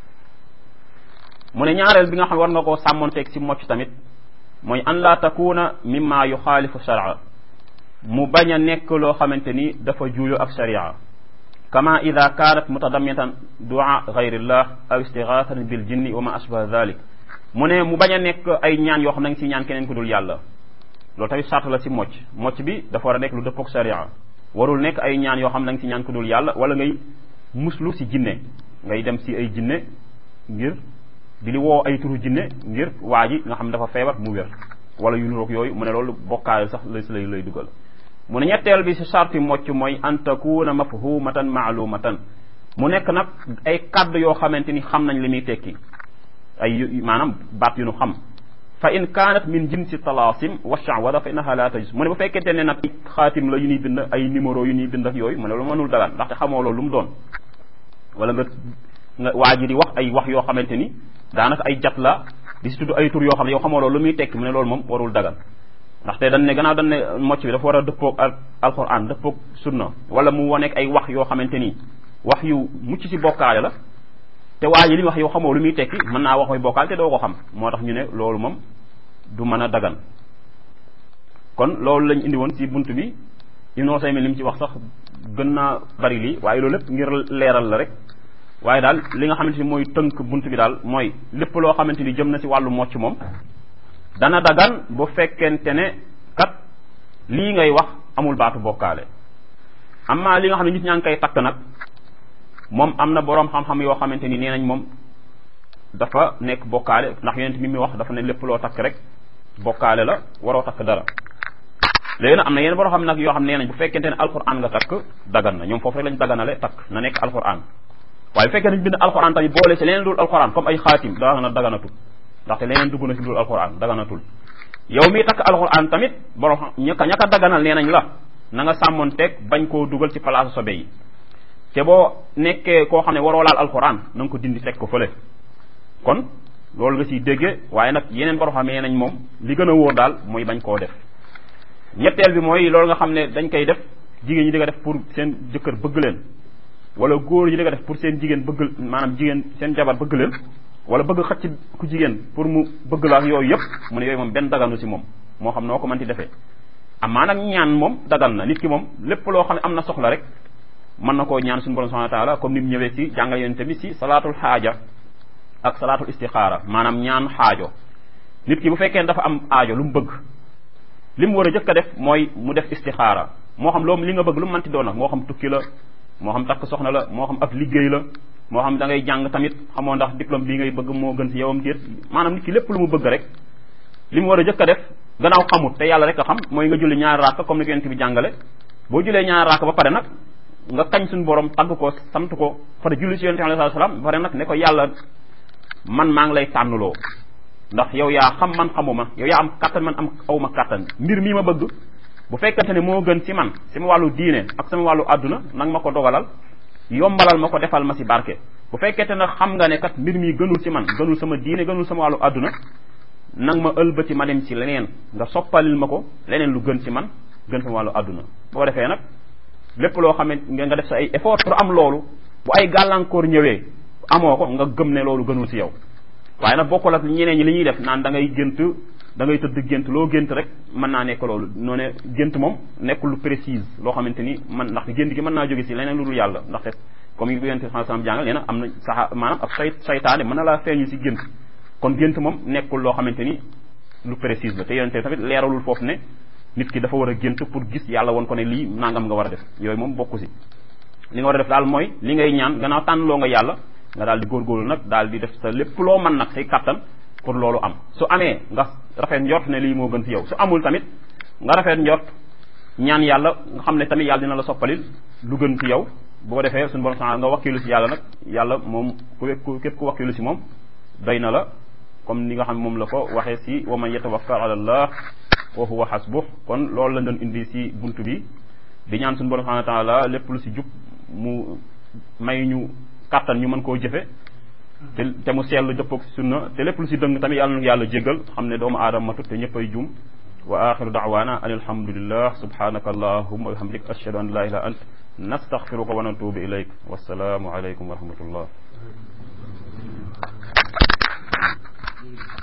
mu ne ñaareel bi nga xam war nga koo sàmmonteeg si mocc tamit mooy an la takuna mimma yuxaalifu sharia mu bañ a nekk loo xamante ni dafa juuyo ak sharia kama ida kaanat mutadammitan dua gayrillah aw istigaatan bil jinni wa ma ashbaha dhalik mu ne mu bañ a nekk ay ñaan yoo xam ne nga si ñaan keneen ku dul yàlla loolu tamit sart la si mocc mocc bi dafa war a nekk lu dëppook sharia warul nekk ay ñaan yoo xam ne nga si ñaan ku dul yàlla wala ngay muslu si jinne ngay dem si ay jinne ngir di li woo ay turu jinne ngir waa ji nga xam dafa feebar mu wér wala yu nuroog yooyu mu ne loolu bokkaale sax lay lay lay dugal mu ne ñetteel bi si sarti mocc mooy an takuna mafhumatan maalumatan mu nekk nag ay kàddu yoo xamante ni xam nañ li muy tekki ay maanaam baat yu nu xam fa in kaanat min jinsi talaasim wa shawada fa innaha la tajus mu ne bu fekkente ne nag xaatim la yu ñuy bind ay numéro yu ñuy bind ak yooyu mu ne loolu mënul dagaan ndaxte xamoo loolu lu mu doon wala nga nga waa ji di wax ay wax yoo xamante ni daanaka ay jat la di si tudd ay tur yoo xam ne yow xamoo loolu lu muy tekki mu ne loolu moom warul dagan ndaxte dañ ne gannaaw dañ ne mocc bi dafa war a dëppoog al alquran dëppoog sunna wala mu waneeg ay wax yoo xamante ni wax yu mucc si bokkaale la te waa ji li mu wax yow xamoo lu muy tekki mën naa wax mooy bokkaale te doo ko xam moo tax ñu ne loolu moom du mën a dagan kon loolu lañ indi woon si bunt bi Ibnu Usaymin li mu ci wax sax gën naa bari lii waaye loolu lépp ngir leeral la rek waaye daal li nga xamante ni mooy tënk bunt bi daal mooy lépp loo xamante ni jëm na si wàllu mocc moom dana dagan bu fekkente ne kat lii ngay wax amul baatu bokkaale amma li nga xam ne nit ñaa ngi koy takk nag moom am na boroom xam-xam yoo xamante ni nee nañ moom dafa nekk bokkaale ndax yonent mi mi wax dafa ne lépp loo takk rek bokkaale la waroo takk dara léegi nag am na yeneen boo xam nag yoo xam nee nañ bu fekkente ne alquran nga takk dagan na ñoom foofu rek lañ daganale takk na nekk alquran waaye bu fekkee nañ bind alquran tamit boole ci leneen dul alquran comme ay xaatim daa na daganatul ndaxte leneen dugg na ci dul alquran daganatul yow mi takk alquran tamit borom ñaka ñaka daganal nee nañ la na nga sàmmoon teg bañ koo dugal ci place sobe yi te boo nekkee koo xam ne waroo laal alquran na nga ko dindi teg ko fële kon loolu nga siy déggee waaye nag yeneen borom xam nee nañ moom li gën a wóor daal mooy bañ koo def ñetteel bi mooy loolu nga xam ne dañ koy def jigéen ñi di ko def pour seen jëkkër bëgg leen wala góor ñi di ko def pour seen jigéen bëgg maanaam jigéen seen jabar bëgg leen wala bëgg xëcc ku jigéen pour mu bëgg la ak yooyu yëpp mu ne yooyu moom benn daganu si moom moo xam noo ko mënti defee amaa nag ñaan moom dagal na nit ki moom lépp loo xam ne am na soxla rek mën na koo ñaan suñu borom subhanahu wa taala comme ni mu ñëwee ci jàngal yonent bi ci salaatul xaaja ak salaatul istixaara maanaam ñaan xaajo nit ki bu fekkee dafa am aajo lu mu bëgg li mu war a jëkk a def mooy mu def istixaara moo xam loolu li nga bëgg lu mu mënti doon nag moo xam tukki la moo xam takk soxna la moo xam ab liggéey la moo xam da ngay jàng tamit xamoo ndax diplôme bii ngay bëgg moo gën ci yowam déet maanaam nit ki lépp lu mu bëgg rek li mu war a jëkk a def gannaaw xamut te yàlla rek a xam mooy nga julli ñaari raaka comme ni ko yonent bi jàngale boo jullee ñaari raaka ba pare nag nga kañ suñu borom tagg ko sant ko pare julli ci yonent bi alayhi salaam ba pare nag ne ko yàlla man maa ngi lay tànnuloo ndax yow yaa xam man xamuma yow yaa am kàttan man am awma kàttan mbir mii ma bëgg bu fekkante ne moo gën ci man sama wàllu diine ak sama wàllu àdduna nang ma ko dogalal yombalal ma ko defal ma si barke bu fekkente ne xam nga ne kat mbir mi gënul ci man gënul sama diine gënul sama wàllu àdduna nang ma ëlbati ma dem ci leneen nga soppalil ma ko leneen lu gën ci man gën sama wàllu àdduna boo defee nag lépp loo xam ne nga def sa ay effort pour am loolu bu ay gàllankoor ñëwee amoo ko nga gëm ne loolu gënul ci yow waaye nag bokkul ak ñeneen ñi li ñuy def naan da ngay gént da ngay tëdd gént loo gént rek mën naa nekk loolu noo ne gént moom nekkul lu précise loo xamante ni man ndax gént gi mën naa jóge si leneen lu dul yàlla ndaxte comme yi yonente sallallahu alayhi wasallam jàngal nee na am na saxa maanaam ab say saytaane mën na laa feeñu si gént kon gént moom nekkul loo xamante ni lu précise la te yonente tamit leeralul foofu ne nit ki dafa war a gént pour gis yàlla woon ko ne lii nangam nga war a def yooyu moom bokku si li nga war a def daal mooy li ngay ñaan gannaaw tànn loo nga yàlla nga daal di góorgóorlu nag daal di def sa lépp loo mën nag say kattan pour loolu am su amee nga rafet njort ne lii moo gën ci yow su amul tamit nga rafet njort ñaan yàlla nga xam ne tamit yàlla dina la soppalil lu gën ci yow boo defee suñu borom nga wakkilu ci yàlla nag yàlla moom ku képp ku wakkilu ci moom doy na la comme ni nga xam moom la ko waxee ci wa man yatawakkal ala allah wa huwa hasbuh kon loolu la doon indi ci buntu bi di ñaan suñu borom subhanahu wa taala lépp lu ci jub mu may ñu kàttan ñu mën koo jëfe te te mu seetlu dëppoog sunna te lépp lu si dëng tamit yàlla na yàlla jéggal xam ne doomu aadama matut te ñëpp ay juum wa axiru daawaana an alhamdulillah subhanaka allahumma wa bihamdik ashhadu an la ilaha ant nastaghfiruka wa natubu ilayk wassalaamu alaykum wa rahmatullah